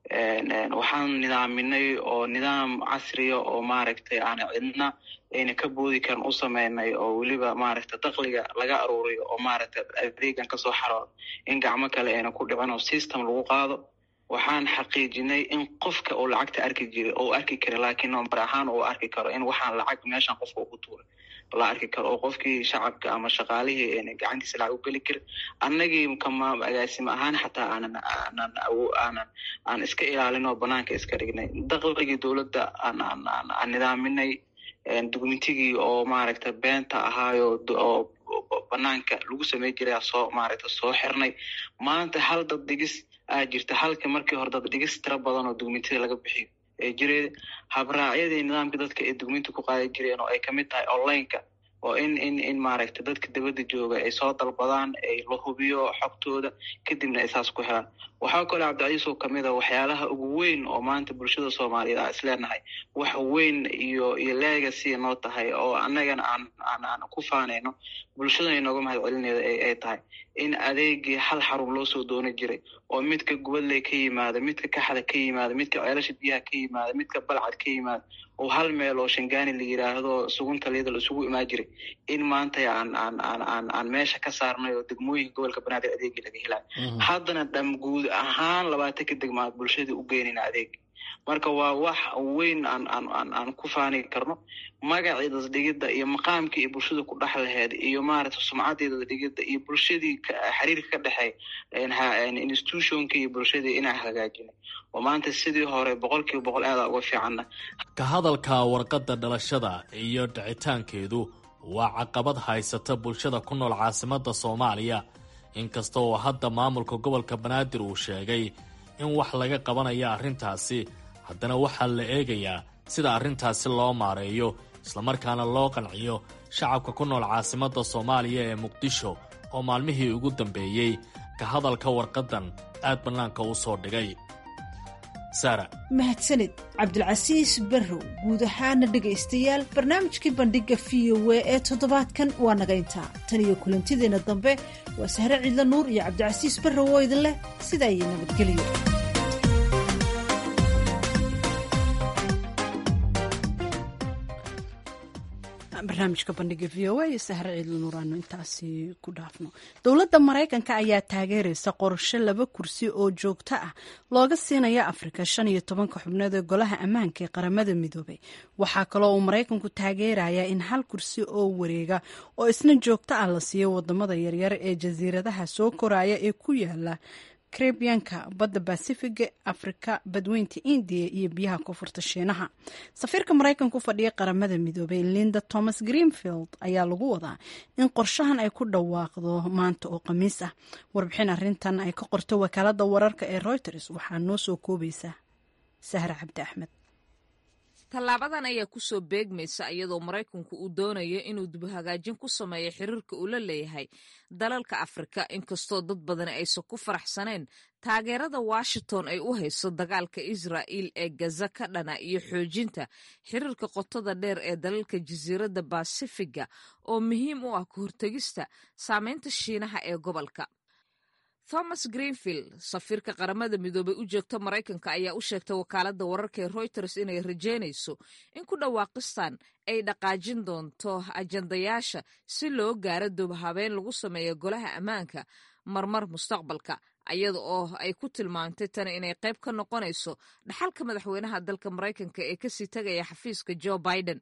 waxaan nidaaminay oo nidaam casriya oo maaragtay aana cidna ayna ka boodi karin u sameynay oo weliba maaragta dakliga laga aruuriyo oo maaragta adeegan kasoo xaroodo in gacmo kale ayna ku dhicin oo system lagu qaado waxaan xaqiijinay in qofka uu lacagta arki jiray oo arki kara laakiin number ahaan uu arki karo in waxaan lacag meeshan qofka ugu tuuray la arki karo oo qofkii shacabka ama shaqaalihii ayna gacantiisa lacag u geli karin annagii kama agaasimo ahaan xataa aanan aanan aanan aan iska ilaalin oo banaanka iska dhignay dakligii dowladda aan aan aan aan nidaaminay dukumentigii oo maaragta beenta ahaayo oo banaanka lagu samey jiray soo maaragta soo xirnay maanta hal dad dhigis aa jirta halka markii hore dad dhigis tiro badan oo dukumentida laga bixiyo ee jireen habraacyadii nidaamka dadka ay dukumenti ku qaadan jireen oo ay kamid tahay onlineka oo in in in maaragta dadka dabadda jooga ay soo dalbadaan ay la hubiyo xogtooda kadibna ay saas ku helaan waxaa kaloo cabdicasiis oo kamid a waxyaalaha ugu weyn oo maanta bulshada soomaaliyeed aan isleenahay wax weyn iyo iyo legacy noo tahay oo annagana aan aan aan ku faanayno bulshadana inooga mahad celineeda ay tahay in adeegii hal xarun loo soo doono jiray oo midka gubadley ka yimaada midka kaxda ka yimaada midka ceelasha biyaha ka yimaada midka balcad ka yimaada oo hal meel oo shangaani la yiraahdo sugunta liyada la isugu imaan jiray in maanta aan aan aan aan aan meesha ka saarnay oo degmooyinka gobolka banaadir adeegii laga helayo haddana dham guud ahaan labaatan ka degmaa bulshada u geynayna adeeg marka waa wax weyn aan aan aan aan ku faani karno magacii dadadhigidda iyo maqaamkii iyo bulshada ku dhex laheed iyo maaragta sumcaddii dadadhigidda iyo bulshadii xiriirka ka dhexeey institutionka iyo bulshadii inaan hagaajinay oo maanta sidii hore boqol kiiba boqol aada uga fiicanna ka hadalka warqadda dhalashada iyo dhicitaankeedu waa caqabad haysata bulshada ku nool caasimadda soomaaliya inkasta oo hadda maamulka gobolka banaadir uu sheegay in wax laga qabanayo arrintaasi haddana waxaa la eegayaa sida arrintaasi loo maareeyo islamarkaana loo qanciyo shacabka ku nool caasimadda soomaaliya ee muqdisho oo maalmihii ugu dambeeyey ka hadalka warqaddan aad bannaanka u soo dhigay saara mahadsanid cabdulcasiis barrow guud ahaana dhegaystayaal barnaamijkii bandhigga v o a ee toddobaadkan waa naga intaa tan iyo kulantideenna dambe waa sahre ciidla nuur iyo cabdicasiis barrow oo idin leh sidaa iyo nabadgelyo barnaamijka bandhiga v o a iyo sahre ciidla nuur aanu intaasi ku dhaafno dowladda maraykanka ayaa taageeraysa qorshe laba kursi oo joogto ah looga siinaya afrika shan iyo tobanka xubnood ee golaha ammaanka ee qaramada midoobay waxaa kaloo uu maraykanku taageerayaa in hal kursi oo wareega oo isna joogto ah la siiyo wadamada yaryar ee jasiiradaha soo koraya ee ku yaala karebiyanka badda basifiga afrika badweynta indiya iyo biyaha koonfurta shiinaha safiirka maraykanka u fadhiya qaramada midoobay linda thomas greenfield ayaa lagu wadaa in qorshahan ay ku dhawaaqdo maanta oo khamiis ah warbixin arintan ay ka qorto wakaalada wararka ee reuters waxaa noo soo koobaysa sahra cabdi axmed tallaabadan ayaa kusoo beegmaysa iyadoo maraykanku uu doonayo inuu dibhagaajin ku sameeyo xiriirka uu la leeyahay dalalka afrika inkastoo dad badani aysan ku faraxsaneen taageerada washington ay u hayso dagaalka israa'il ee gaza ka dhana iyo xoojinta xiriirka qotada dheer ee dalalka jasiiradda basifiga oo muhiim u ah ka hortegista saameynta shiinaha ee gobolka thomas greenfield safiirka qaramada midoobay u joogta maraykanka ayaa u sheegtay wakaaladda wararka ee reuters inay rajeynayso in ku dhawaaqistan ay dhaqaajin doonto ajandayaasha si loo gaaro dubhabeen lagu sameeyo golaha ammaanka marmar mustaqbalka iyada oo ay ku tilmaamtay tani inay qayb ka noqonayso dhaxalka madaxweynaha dalka maraykanka ee kasii tegaya xafiiska joe biden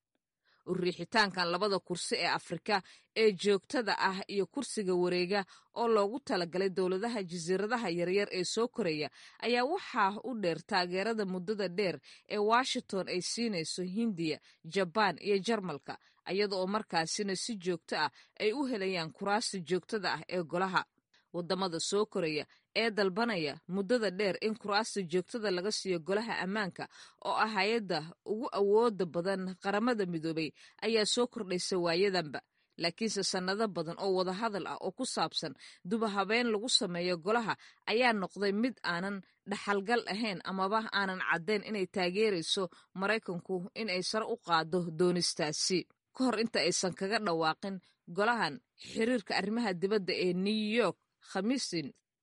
uriixitaankan labada kursi ee afrika ee joogtada ah iyo kursiga wareega oo loogu talagalay dowladaha jasiiradaha yaryar ee soo koraya ayaa waxaa u dheer taageerada muddada dheer ee washington ay siinayso hindiya jabaan iyo jarmalka iyada oo markaasina si joogto ah ay u helayaan kuraasta joogtada ah ee golaha wadamada soo koraya ee dalbanaya muddada dheer in kuraasta joogtada laga siiyo golaha ammaanka oo ah hay-adda ugu awooda badan qaramada midoobay ayaa soo kordhaysa waayadanba laakiinse sannado badan oo wadahadal ah oo ku saabsan dubahabeen lagu sameeyo golaha ayaa noqday mid aanan dhaxalgal ahayn amaba aanan caddayn inay taageerayso maraykanku inay sare u qaado doonistaasi ka hor inta aysan kaga dhawaaqin golahan xiriirka arrimaha dibadda ee new york khamiistin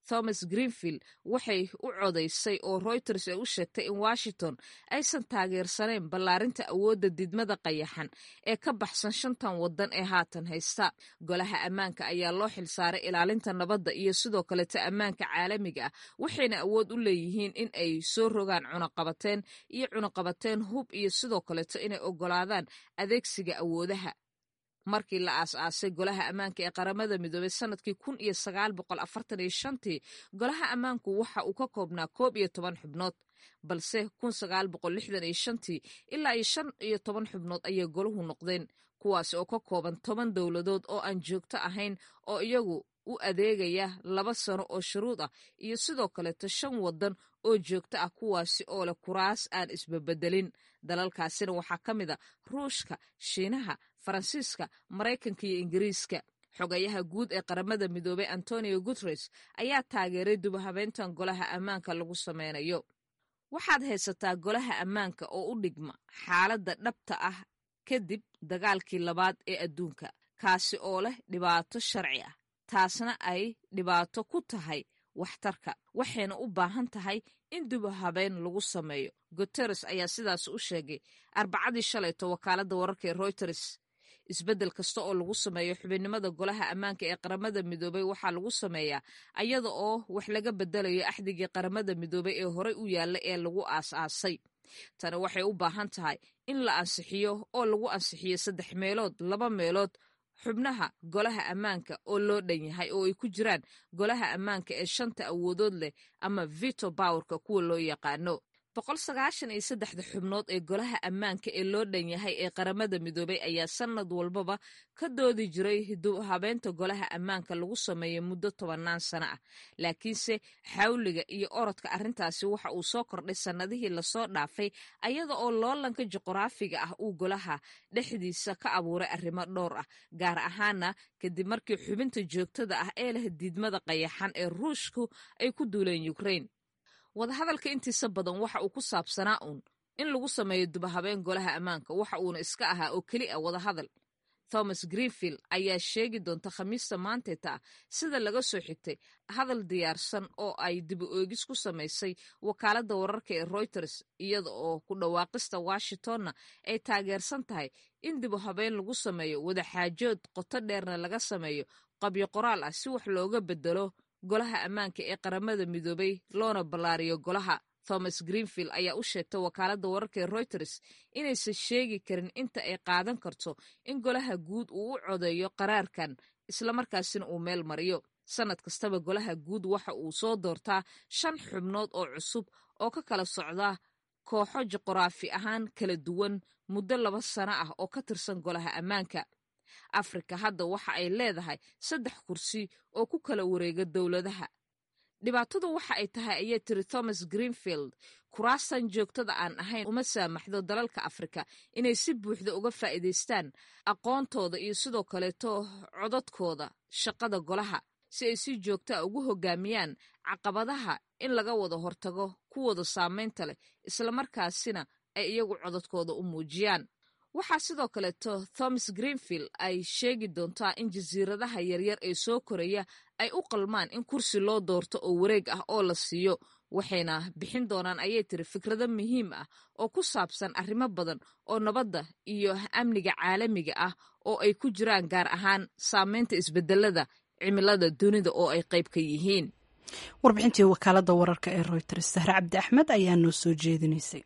thomas greenfield waxay u codaysay oo reuters ay u sheegtay in washington aysan taageersanayn ballaarinta awoodda didmada qayaxan ee ka baxsan shantan waddan ee haatan haysta golaha ammaanka ayaa loo xilsaaray ilaalinta nabadda iyo sidoo kaleta ammaanka caalamiga ah waxayna awood u leeyihiin in ay soo rogaan cunaqabateen iyo cunaqabateen hub iyo sidoo kaleeto inay ogolaadaan adeegsiga awoodaha markii la aas-aasay golaha ammaanka ee qaramada midoobay sanadkii kun iyo sagaal boqol afartan iyo shantii golaha ammaanku waxa uu ka koobnaa koob iyo toban xubnood balse kun sagaal boqol lixdan iyo shantii ilaa iyo shan iyo toban xubnood ayay golahu noqdeen kuwaasi oo ka kooban toban dowladood oo aan joogto ahayn oo iyagu u adeegaya laba sano oo shuruud ah iyo sidoo kaleeto shan waddan oo joogto ah kuwaasi oo leh kuraas aan isbabedelin dalalkaasina waxaa ka mid a ruushka shiinaha faransiiska maraykanka iyo ingiriiska xogayaha guud ee qaramada midoobey antonio guteres ayaa taageeray dubahabeyntan golaha ammaanka lagu sameynayo waxaad haysataa golaha ammaanka oo u dhigma xaaladda dhabta ah kadib dagaalkii labaad ee adduunka kaasi oo leh dhibaato sharci ah taasna ay dhibaato ku tahay waxtarka waxayna u baahan tahay in dubahabeyn lagu sameeyo guteres ayaa sidaas u sheegay arbacadii shalayto wakaaladda wararka ee reuters isbeddel kasta oo lagu sameeyo xubinnimada golaha ammaanka ee qaramada midoobey waxaa lagu sameeyaa ayada oo wax laga bedelayo axdigii qaramada midoobey ee horey u yaalla ee lagu aas-aasay tani waxay u baahan tahay in la ansixiyo oo lagu ansixiyo saddex meelood laba meelood xubnaha golaha ammaanka oo loo dhan yahay oo ay ku jiraan golaha ammaanka ee shanta awoodood leh ama vito bowerka kuwa loo yaqaano boqol sagaashan iyo saddexda xubnood ee golaha ammaanka ee loo dhan yahay ee qaramada midoobey ayaa sanad walbaba ka doodi jiray habeenta golaha ammaanka lagu sameeya muddo tobannaan sano ah laakiinse xawliga iyo orodka arrintaasi waxa uu soo kordhay sannadihii lasoo dhaafay ayada oo loolanka juqraafiga ah uu golaha dhexdiisa ka abuuray arrimo dhowr ah gaar ahaana kadib markii xubinta joogtada ah ee leh diidmada qayaxan ee ruushku ay ku duuleen ukrain wadahadalka intiisa badan waxa uu ku saabsanaa uun in lagu sameeyo dubahabeen golaha ammaanka waxa uuna iska ahaa oo keli a wadahadal thomas greenfield ayaa sheegi doonta khamiista maanteeta ah sida laga soo xigtay hadal diyaarsan oo ay dibu oogis ku samaysay wakaaladda wararka ee reuters iyada oo ku dhawaaqista washingtonna ay taageersan tahay in dibu habeen lagu sameeyo wadaxaajood qoto dheerna laga sameeyo qabyo qoraal ah si wax looga bedelo golaha ammaanka ee qaramada midoobey loona ballaariyo golaha thomas greenfield ayaa u sheegtay wakaaladda wararka ee reuters inaysan sheegi karin inta ay qaadan karto in golaha guud uu u codeeyo qaraarkan islamarkaasina uu meel mariyo sannad kastaba golaha guud waxa uu soo doortaa shan xubnood oo cusub oo ka kala socda kooxo juqraafi ahaan kala duwan muddo laba sano ah oo ka tirsan golaha ammaanka afrika hadda waxa ay leedahay saddex kursi oo ku kala wareega dowladaha dhibaatadu waxa ay tahay ayay tiri thomas greenfield kuraastan joogtada aan ahayn uma saamaxdo dalalka afrika inay si buuxda uga faa'iidaystaan aqoontooda iyo sidoo kaleeto codadkooda shaqada golaha si ay si joogtaa ugu hogaamiyaan caqabadaha in laga wada hortago kuwooda saamaynta leh islamarkaasina ay iyagu codadkooda u muujiyaan waxaa sidoo kaleeto thomas greenfield ay sheegi doontaa in jasiiradaha yaryar ee soo koraya ay u qalmaan in kursi loo doorto oo wareeg ah oo la siiyo waxayna bixin doonaan ayay tiri fikrado muhiim ah oo ku saabsan arrimo badan oo nabadda iyo amniga caalamiga ah oo ay ku jiraan gaar ahaan saameynta isbedelada cimilada dunida oo ay qayb ka yihiin warbixintii wakaalada wararka ee reuters sahre cabdi axmed ayaa noo soo jeedinaysay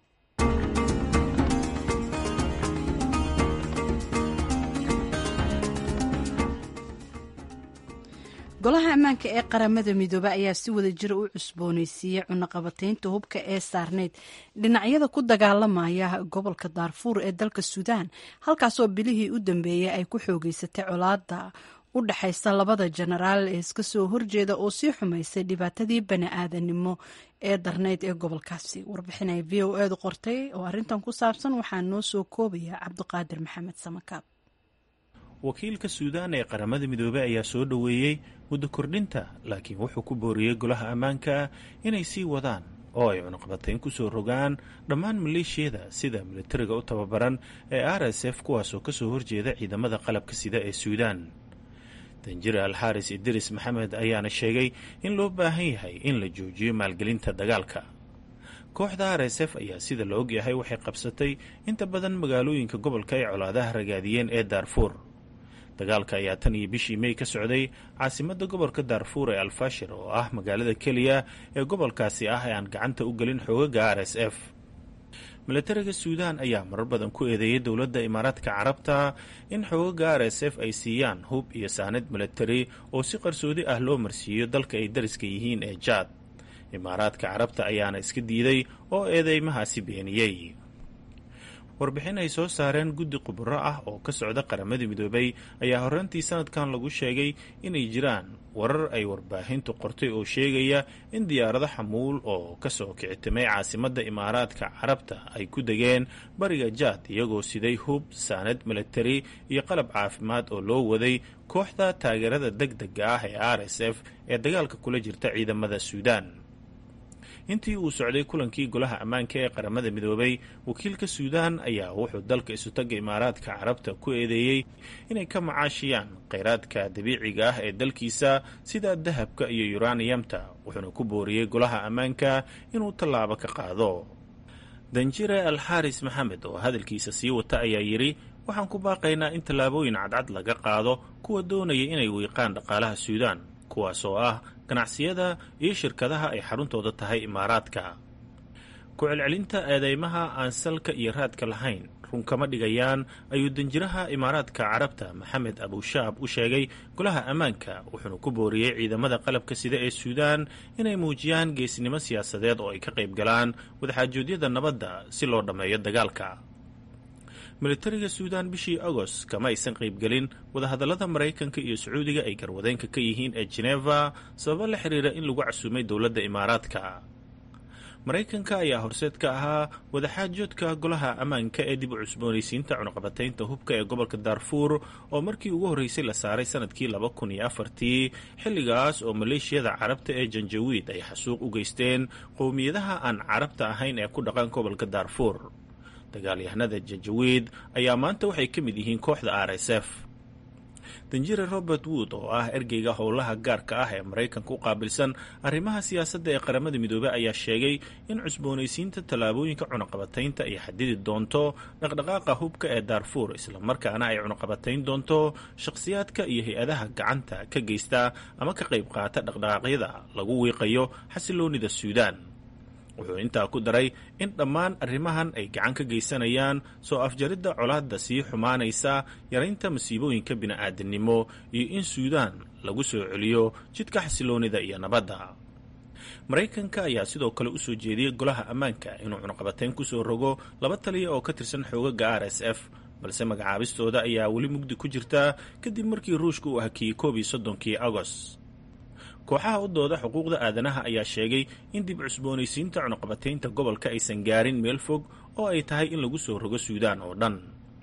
golaha ammaanka ee qaramada midoobe ayaa si wada jira u cusbooneysiiyey cunaqabataynta hubka ee saarneyd dhinacyada ku dagaalamaya gobolka daarfuur ee dalka suudaan halkaasoo bilihii u dambeeyey ay ku xoogeysatay colaada u dhexaysa labada jenaraal ee iska soo horjeeda oo sii xumaysay dhibaatadii bani-aadanimo ee darneyd ee gobolkaasi warbixinay v o edu qortay oo arrintan ku saabsan waxaa noo soo koobaya cabdiqaadir maxamed samakaab wakiilka suudaan ee qaramada midoobey ayaa soo dhoweeyey muddo kordhinta laakiin wuxuu ku booriyey golaha ammaanka inay sii wadaan oo ay cunaqabatayn ku soo rogaan dhammaan maleeshiyada sida militariga u tababaran ee r s f kuwaasoo kasoo horjeeda ciidamada qalabka sida ee suudaan danjire alxaaris idris maxamed ayaana sheegay in loo baahan yahay in la joojiyo maalgelinta dagaalka kooxda r s f ayaa sida la ogyahay waxay qabsatay inta badan magaalooyinka gobolka ay colaadaha ragaadiyeen ee daarfuur dagaalka ayaa tan iyo bishii mey ka socday caasimadda gobolka daarfuur ee alfashir oo ah magaalada keliya ee gobolkaasi ah ee aan gacanta u gelin xoogaga r s f milatariga suudaan ayaa marar badan ku eedeeyay dowladda imaaraadka carabta in xoogaga r s f ay siiyaan hub iyo saanad milatari oo si qarsoodi ah loo marsiiyo dalka ay dariska yihiin ee jaad imaaraadka carabta ayaana iska diiday oo eedeymahaasi beeniyey warbixin ay soo saareen guddi khuburo ah oo ka socda qaramadii midoobay ayaa horraantii sanadkan lagu sheegay inay jiraan warar ay warbaahintu qortay oo sheegaya in diyaarado xamuul oo kasoo kicitimay caasimadda imaaraadka carabta ay ku degeen bariga jaad iyagoo siday hub saanad milatari iyo qalab caafimaad oo loo waday kooxda taageerada deg dega ah ee r s f ee dagaalka kula jirta ciidamada suudaan intii uu socday kulankii golaha ammaanka ee qaramada midoobay wakiilka suudaan ayaa wuxuu dalka isutaga imaaraadka carabta ku eedeeyey inay ka macaashiyaan kheyraadka dabiiciga ah ee dalkiisa sida dahabka iyo yuraniyamta wuxuuna ku booriyey golaha ammaanka inuu tallaabo ka qaado danjire alxaaris maxamed oo hadalkiisa sii wata ayaa yidhi waxaan ku baaqaynaa in tallaabooyin cadcad laga qaado kuwa doonaya inay wiiqaan dhaqaalaha suudaan kuwaas oo ah ganacsiyada iyo shirkadaha ay xaruntooda tahay imaaraadka ku celcelinta eedeymaha aan salka iyo raadka lahayn run kama dhigayaan ayuu danjiraha imaaraadka carabta maxamed abushaab u sheegay golaha ammaanka wuxuuna ku booriyey ciidamada qalabka sida ee suudaan inay muujiyaan geesnimo siyaasadeed oo ay ka qayb galaan wadaxaajoodyada nabadda si loo dhammeeyo dagaalka militariga suudaan bishii agost kama aysan qaybgelin wadahadallada maraykanka iyo sacuudiga ay garwadeenka ka yihiin ee geneva sababo la xiriira in lagu casuumay dowladda imaaraadka maraykanka ayaa horseed ka ahaa wadaxaajoodka golaha ammaanka ee dib u cusboonaysiinta cunuqabataynta hubka ee gobolka daarfuur oo markii ugu horreysay la saaray sanadkii laba kun iyo afartii xilligaas oo maleeshiyada carabta ee janjawiid ay xasuuq u geysteen qowmiyadaha aan carabta ahayn ee ku dhaqan gobolka daarfuur dagaalyahanada janjawiid ayaa maanta waxay ka mid yihiin kooxda r s f danjire robert wood oo ah ergeyga howlaha gaarka ah ee maraykanka u qaabilsan arrimaha siyaasadda ee qaramada midoobey ayaa sheegay in cusboonaysiinta tallaabooyinka cunaqabataynta ay xadidi doonto dhaqdhaqaaqa hubka ee daarfuur islamarkaana ay cunaqabatayn doonto shakhsiyaadka iyo hay-adaha gacanta ka geysta ama ka qayb qaata dhaqdhaqaaqyada lagu wiiqayo xasiloonida suudaan wuxuu intaa ku daray in dhammaan arrimahan ay gacan ka geysanayaan soo afjaridda colaadda sii xumaanaysa yaraynta masiibooyinka bini'aadanimo iyo in suudaan lagu soo celiyo jidka xasiloonida iyo nabadda maraykanka ayaa sidoo kale u soo jeediyey golaha ammaanka inuu cunaqabatayn ku soo rogo laba taliya oo ka tirsan xoogaga r s f balse magacaabistooda ayaa weli mugdi ku jirta kadib markii ruushka uu hakiyey koob iyo soddonkii agost kooxaha u dooda xuquuqda aadanaha ayaa sheegay in dib cusboonaysiinta cunuqabataynta gobolka aysan gaarin meel fog oo ay tahay in lagu soo rogo suudaan oo dhan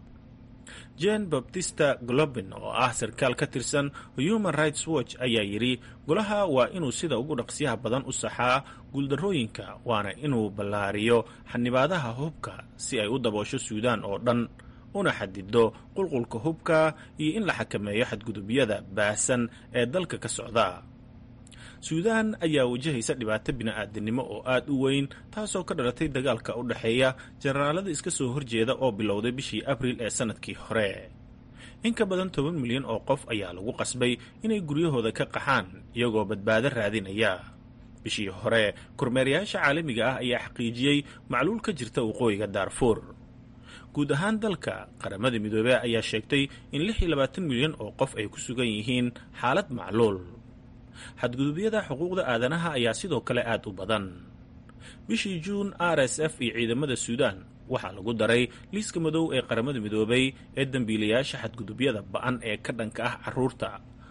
jen baptista globin oo ah sarkaal ka tirsan human rights watch ayaa yidhi golaha waa inuu sida ugu dhaqsiyaha badan u saxaa guuldarrooyinka waana inuu ballaariyo xanibaadaha hubka si ay u daboosho suudaan oo dhan una xadido qulqulka hubka iyo in la xakameeyo xadgudubyada baahsan ee dalka ka socda suudaan ayaa wajahaysa dhibaato bini'aadanimo oo aad u weyn taasoo ka dhalatay dagaalka u dhexeeya jenaraalada iska soo horjeeda oo bilowday bishii abriil ee sannadkii hore in ka badan toban milyan oo qof ayaa lagu qasbay inay guryahooda ka qaxaan iyagoo badbaado raadinaya bishii hore kormeerayaasha caalamiga ah ayaa xaqiijiyey macluul ka jirta waqooyiga daarfuur guud ahaan dalka qaramada midoobey ayaa sheegtay in lix iyo labaatan milyan oo qof ay ku sugan yihiin xaalad macluul xadgudubyada xuquuqda aadanaha ayaa sidoo kale aad u badan bishii juun r s f iyo ciidamada suudaan waxaa lagu daray liiska madow ee qaramada midoobay ee dembiilayaasha xadgudubyada ba-an ee ka dhanka ah caruurta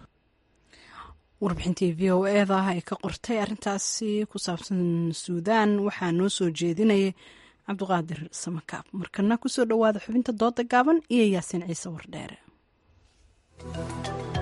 warbixintii v o eda ay ka qortay arrintaasi ku saabsan suudaan waxaa noo soo jeedinayay cabdiqaadir samakaab markana kusoo dhowaada xubinta dooda gaaban iyo yaasiin ciise wardheere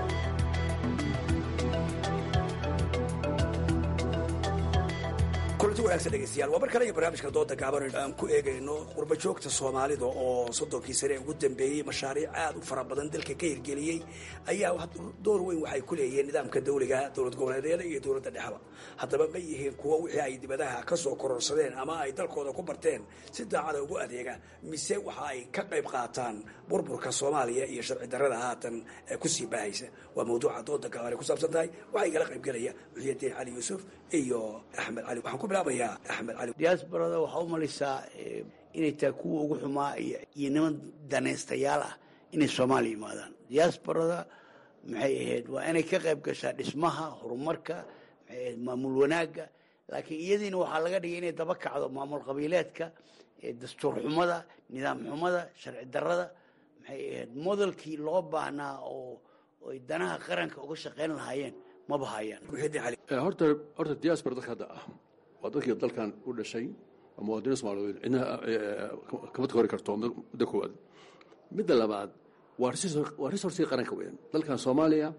kulan kulanti wanaagsan dhegeystayaal waa mar kale iyo barnaamijka dooda gaaban aan ku eegayno qurba joogta soomaalida oo soddonkii sane ee ugu dambeeyey mashaariic aad u fara badan dalka ka hirgeliyey ayaa door weyn waxay ku leeyihiin nidaamka dawliga dowlad goboleedyada iyo dowladda dhexba haddaba ma yihiin kuwo wixii ay dibadaha ka soo kororsadeen ama ay dalkooda ku barteen si daacada ugu adeega mise waxa ay ka qayb qaataan burburka soomaaliya iyo sharci darrada haatan kusii baahaysa waa mawduuca dooda gaaban ay ku saabsan tahay waxaa igala qayb gelaya muxiyadiin cali yuusuf iyo axmed cali waxaan ku bilaabayaa axmed cali diaasbarada waxaa u malaysaa inay tahay kuwa ugu xumaa iyo niman danaystayaal ah inay soomaaliya yimaadaan diaasbarada maxay ahayd waa inay ka qayb gashaa dhismaha horumarka maxay ahayd maamul wanaagga laakiin iyadiina waxaa laga dhigay inay daba kacdo maamul qabiileedka dastuur xumada nidaam xumada sharci darrada maxay ahayd modelkii loo baahnaa oo ay danaha qaranka uga shaqayn lahaayeen maba hayaan horta horta diaspora dadka hadda ah waa dadkii dalkan u dhashay waa muwaadiniin soomaaliyeed cidna kama hori karto muddo koowaad midda labaad waa waa resourcii qaranka weeyaan dalkan soomaaliya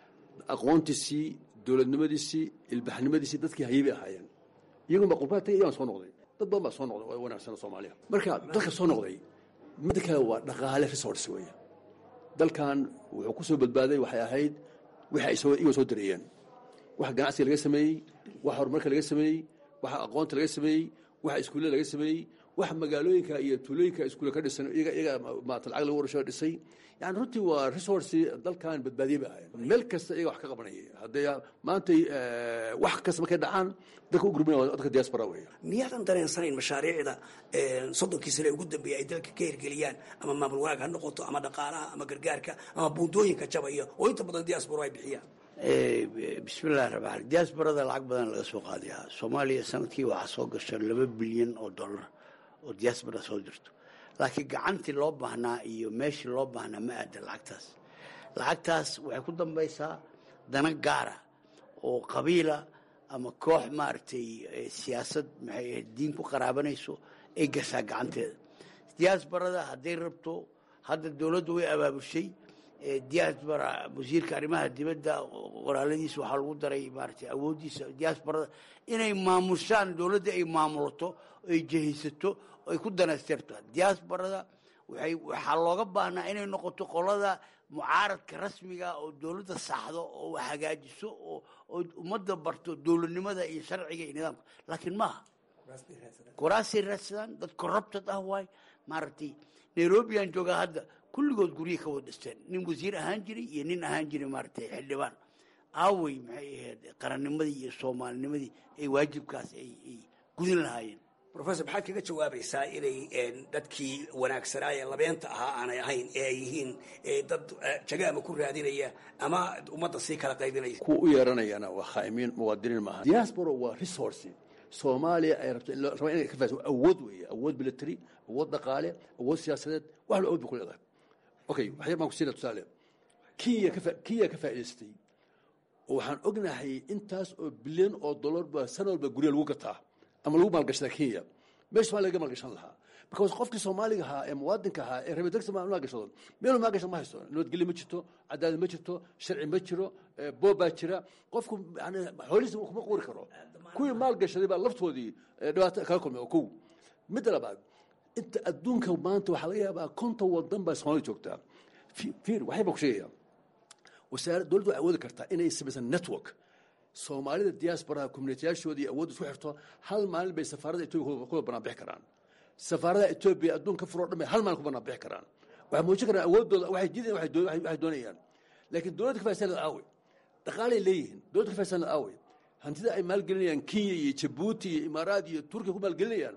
aqoontiisii dowladnimadiisii ilbaxnimadiisii dadkii hayay bay ahaayeen iyagun baa qurbaha tagay iyagaan soo noqday dad badan baa soo noqday oo wanaagsan soomaaliya marka dadka soo noqday midda kale waa dhaqaale resource weeye dalkan wuxuu ku soo badbaaday waxay ahayd wixii ay soo iyagoo soo dareeyeen waxa ganacsiga laga sameeyey waxa horumarka laga sameeyey waxa aqoonta laga sameeyey waxa iskuullada laga sameeyey waxa magaalooyinka iyo tuulooyinka iskuulla ka dhisan iyaga iyaga maata lacag lagu warshado dhisay yani runtii waa resource dalkan badbaadiye bay ahayd meel kasta iyaga wax ka qabanayay haddee maantay wax kasta markay dhacaan dadka u gurminaya waa dadka diaspora weeye miyaadan dareensanayn mashaariicda soddonkii sane ugu dambeeyey ay dalka ka hirgeliyaan ama maamul wanaag ha noqoto ama dhaqaalaha ama gargaarka ama buundooyinka jabaya oo inta badan diaspora ay bixiyaan bismillahi raxmaan diaasbarada lacag badan laga soo qaadayaa soomaaliya sanadkii waxaa soo gasha laba bilyan oo dollar oo diaasbara soo jirto laakiin gacantii loo baahnaa iyo meeshii loo baahnaa ma aada lacagtaas lacagtaas waxay ku dambaysaa dana gaara oo qabiila ama koox maaragtay siyaasad maxay ahayd diin ku qaraabanayso ay gashaa gacanteeda diaasbarada hadday rabto hadda dowladdu way abaabushay diaspora wasiirka arrimaha dibadda walaaladiisa waxaa lagu daray maaragtay awooddiisa diasporada inay maamushaan dowladda ay maamulato ay jehaysato ay ku danaystirto diasporada waxay waxaa looga baahnaa inay noqoto qolada mucaaradka rasmiga oo dowladda saxdo oo hagaajiso oo oo ummadda barto dowladnimada iyo sharciga iyo nidaamka laakiin maaha kuraasay raadsadaan dad corrupted ah waay maaragtay nairobi aan joogaa hadda kulligood guryihi ka wada dhisteen nin wasiir ahaan jiray iyo nin ahaan jiray maaragtay xildhibaan aawey maxay ahayd qarannimadii iyo soomaalinimadii ay waajibkaas ay ay gudin lahaayeen rofesor maxaad kaga jawaabaysaa inay dadkii wanaagsanaa ee labeenta ahaa aanay ahayn ee ay yihiin dad jagaama ku raadinaya ama ummadda sii kala qaybinaya kuwa u yeeranayana waa khaa'imiin muwaadiniin maaha diaspora waa resource soomaaliya ay rabto rabaa inay ka faaso awood weeye awood military awood dhaqaale awood siyaasadeed wax la awood ba ku leedahay okay waxyar baan ku siina tusaale kenya ka kenya ka faa'idaystay oo waxaan ognahay intaas oo bilyan oo dollar baa sana walba gurya lagu gataa ama lagu maalgashadaa kenya meesha maa laga maalgashan lahaa because qofkii soomaaliga ahaa ee muwaadinka ahaa ee rabe degsa maalgashado meelu maalgashan ma haysto nabadgelyo ma jirto cadaalad ma jirto sharci ma jiro boob baa jira qofku yani xoolihiisa kuma quuri karo kuwii maalgashaday baa laftoodii dhibaato kala kulmay oo kow midda labaad inta adduunka maanta waxaa laga yaabaa konton wadan baa soomaalida joogtaa fiir waxay baan ku sheegaya wasaara dowladdu waxay awoodi kartaa inay samaysan network soomaalida diasporaha communitiyaashoodii awood isku xirto hal maalin bay safaarada etoobiya kula banaanbixi karaan safaaradaha etoobiya adduunka furoo dhan bay hal maalin ku banaanbixi karaan waxay muujin karaan awooddooda waxay diidayan waxay doonayaan laakiin dowladda ka faa'isanada aawe dhaqaalay leeyihiin dowladda ka faa'isanada aawe hantida ay maalgelinayaan kenya iyo jabuuti iyo imaaraad iyo turkiya ku maalgelinayaan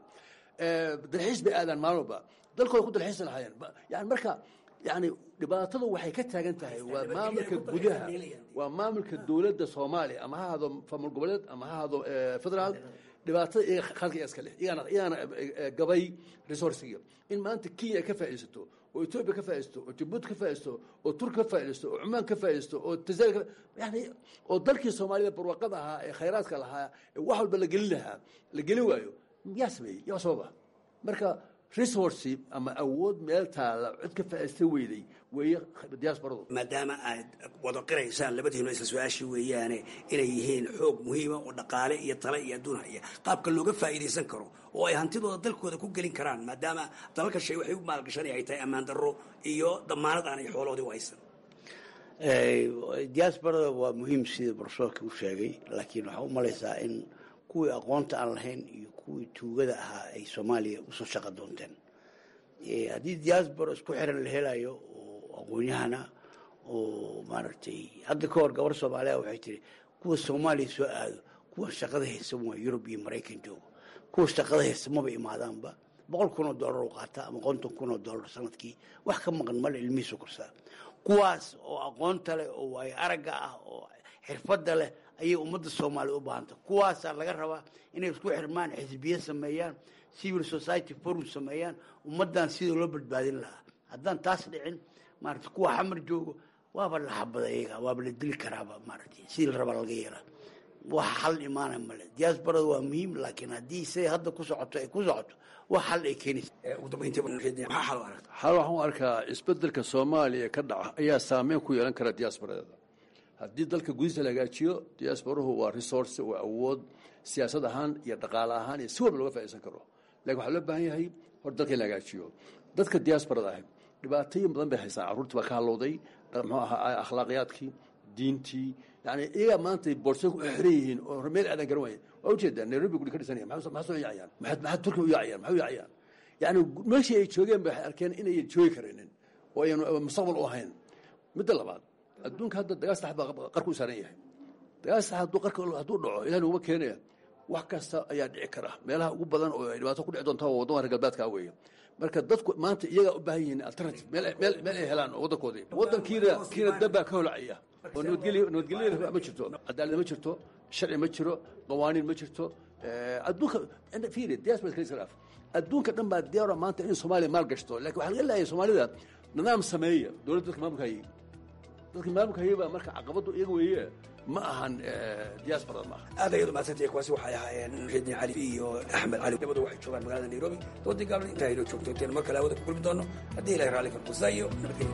dalxiis bay aadaan maalin walba dalkooda ku dalxiisa lahaayeen yani marka yani dhibaatadu waxay ka taagan tahay waa maamulka gudaha waa maamulka dowladda soomaaliya ama ha ahado maamul goboleed ama ha ahado federaal dhibaatada iyaga khalka iyaga iska leh iyagaana iyagaana gabay resourciga in maanta kenya ay ka faa'iidaysato oo etoobiya ka faa'iidaysto oo jabuuti ka faa'iidaysto oo turki ka faa'iidaysto oo cumaan ka faa'iidaysto oo tanzania yani oo dalkii soomaalida barwaaqada ahaa ee khayraadka lahaa ee wax walba la gelin lahaa la gelin waayo yaa sameeyey yaa sababa marka resource ama awood meel taala cid ka faa'iista weyday weeye diasporadu maadaama aad wada qiraysaan labadiinu isla su-aashii weeyaane inay yihiin xoog muhiima oo dhaqaale iyo tale iyo adduun haya qaabka looga faa'iidaysan karo oo ay hantidooda dalkooda ku gelin karaan maadaama dalalka shay waxay u maalgashanay ay tahay ammaan darro iyo damaanad aanay xooloodii u haysan diasporada waa muhiim sida barsoorka u sheegay laakiin waxaa u malaysaa in kuwii aqoonta aan lahayn iyo kuwii tuugada ahaa ay soomaaliya usoo shaqo doonteen haddii diaspora isku xiran la helayo oo aqoon-yahana oo maaragtay hadda ka hor gabar soomaaliya waxay tiri kuwa soomaaliya soo aado kuwa shaqada haysan waa yurub iyo maraykan joogo kuwa shaqada haysan maba imaadaanba boqol kun oo dollar u qaata ama konton kun oo dollar sanadkii wax ka maqan male ilmihiisu korsaa kuwaas oo aqoonta leh oo waayo aragga ah oo xirfadda leh ayay ummadda soomaaliya u baahanta kuwaasaa laga rabaa inay isku xirmaan xisbiye sameeyaan civil society forum sameeyaan ummaddan sidii loo badbaadin lahaa haddaan taas dhicin maarata kuwa xamar joogo waaba la xabada iyaga waaba la dili karaaba maaragtay sidii la rabaa laga yeelaa wax xal imaana male diasporada waa muhiim laakiin haddii say hadda ku socoto ay ku socoto wax xal ay keenaysa xal waxaan u arkaa isbedelka soomaaliya ka dhaca ayaa saameyn ku yeelan kara diasporadeeda haddii dalka gudihiisa la hagaajiyo diasporuhu waa resource waa awood siyaasad ahaan iyo dhaqaale ahaan iyo si walba looga faaidaysan karo lakin waxaa loo baahan yahay hor dalka in la hagaajiyo dadka diasporada ah dhibaatooyin badan bay haystaan carruurtii baa ka halowday muxuu ahaa akhlaaqiyaadkii diintii yani iyagaa maanta boorsa ku xiran yihiin oo meel aadan garan waaya waa ujeedaa nairobi guri ka dhisanaya maxaa soo yaacayaan maxaa turkiya u yaacayaan maxay u yaacayaan yani meeshii ay joogeen ba waxay arkeen inayan joogi karinin oo ayan mustaqbal u ahayn midda labaad adduunka hadda dagaal sax baa qarka u saaran yahay dagaal sax hadduu qarka hadduu dhaco ilahi nuguma keenaya wax kasta ayaa dhici kara meelaha ugu badan oo ay dhibaato ku dhici doonta waa waddan reer galbeedka weeye marka dadku maanta iyagaa u baahan yihiin alternative meel meel meel ay helaan oo waddankoodii waddankiina kiina dabbaa ka holacaya oo nabadgelyo nabadgelyada ma jirto cadaalad ma jirto sharci ma jiro qawaaniin ma jirto adduunka fiiri diaspora kale iska adduunka dhan baa diyaara maanta in soomaaliya maal gashto laakiin waxaa laga leeyahay soomaalida nidaam sameeya dowladda dadka maamulka hayay dadka maamulka hayay baa marka caqabadu iyaga weeye ma ahan diasporada maaha aad ayaad umahadsantay kuwaasi waxay ahaayeen muxidiin cali iyo axmed cali labadu waxay joogaan magaalada nairobi doodii gaalada intaa inoo joogto intaynu mar kale hawada ku kulmi doono haddii ilahay raalli karkusa iyo nabadgelyo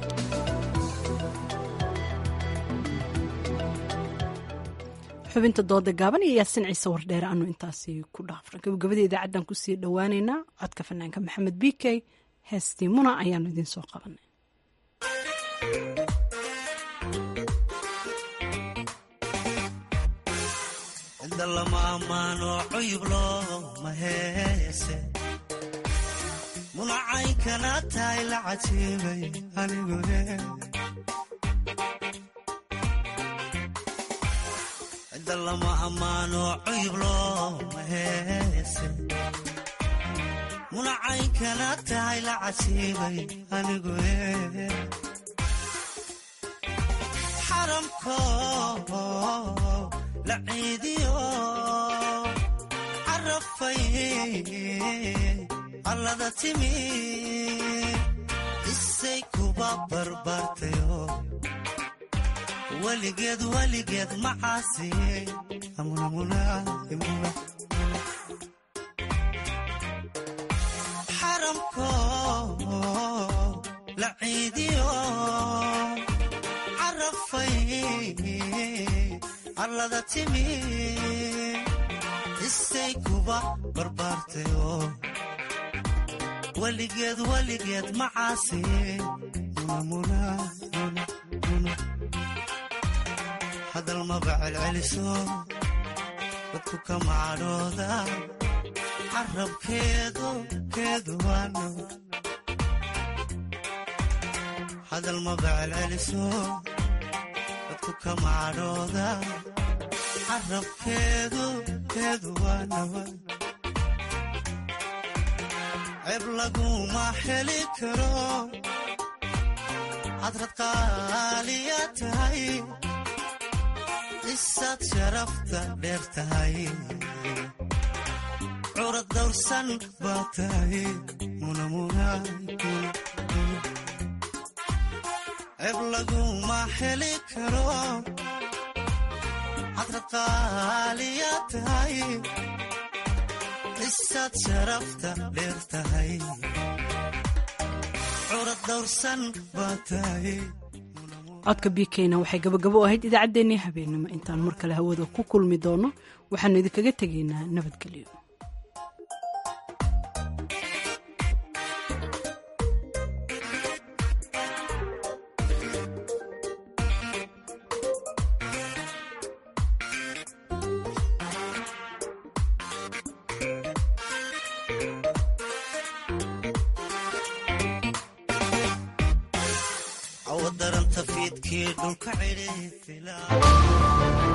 xubinta dooda gaaban iyo yaasin ciise wardheer aanu intaasi ku dhaafna gabagabada idaacaddan kusii dhowaaneynaa codka fanaanka maxamed b k heestii muna ayaanu idiin soo qabanay munacaynkana tahay la cajiibay anigune cida lama ammaano cuyub looma heese munacaynkana tahay la cajiibay anigune xaramko la ciidiyo carafay allada timi isay kuba barbaartayo weligeed weligeed macaasi xaramko la ciidiyo carafay allada timi isay kuba barbaartayo weligeed weligeed macaasi hadal maba celceliso dadku ka macadhooda carabkeedu keedu waano hadal maba celceliso dadku ka macadhooda carabkeedu keedu waano ceeb laguma heli karo hadrad qaaliya tahay isaad sharafta dheer tahay curad dawrsan baa tahay ceeb laguma heli karo hadrad qaaliya tahay dhisaad sharafta dheer tahay curad dawrsan baa tahay codka bikeyna waxay gabagabo u ahayd idaacaddeenii habeenimo intaan mar kale hawada ku kulmi doono waxaanu idinkaga tegaynaa nabadgelyo cawadaranta fiidkii dhulka cidhi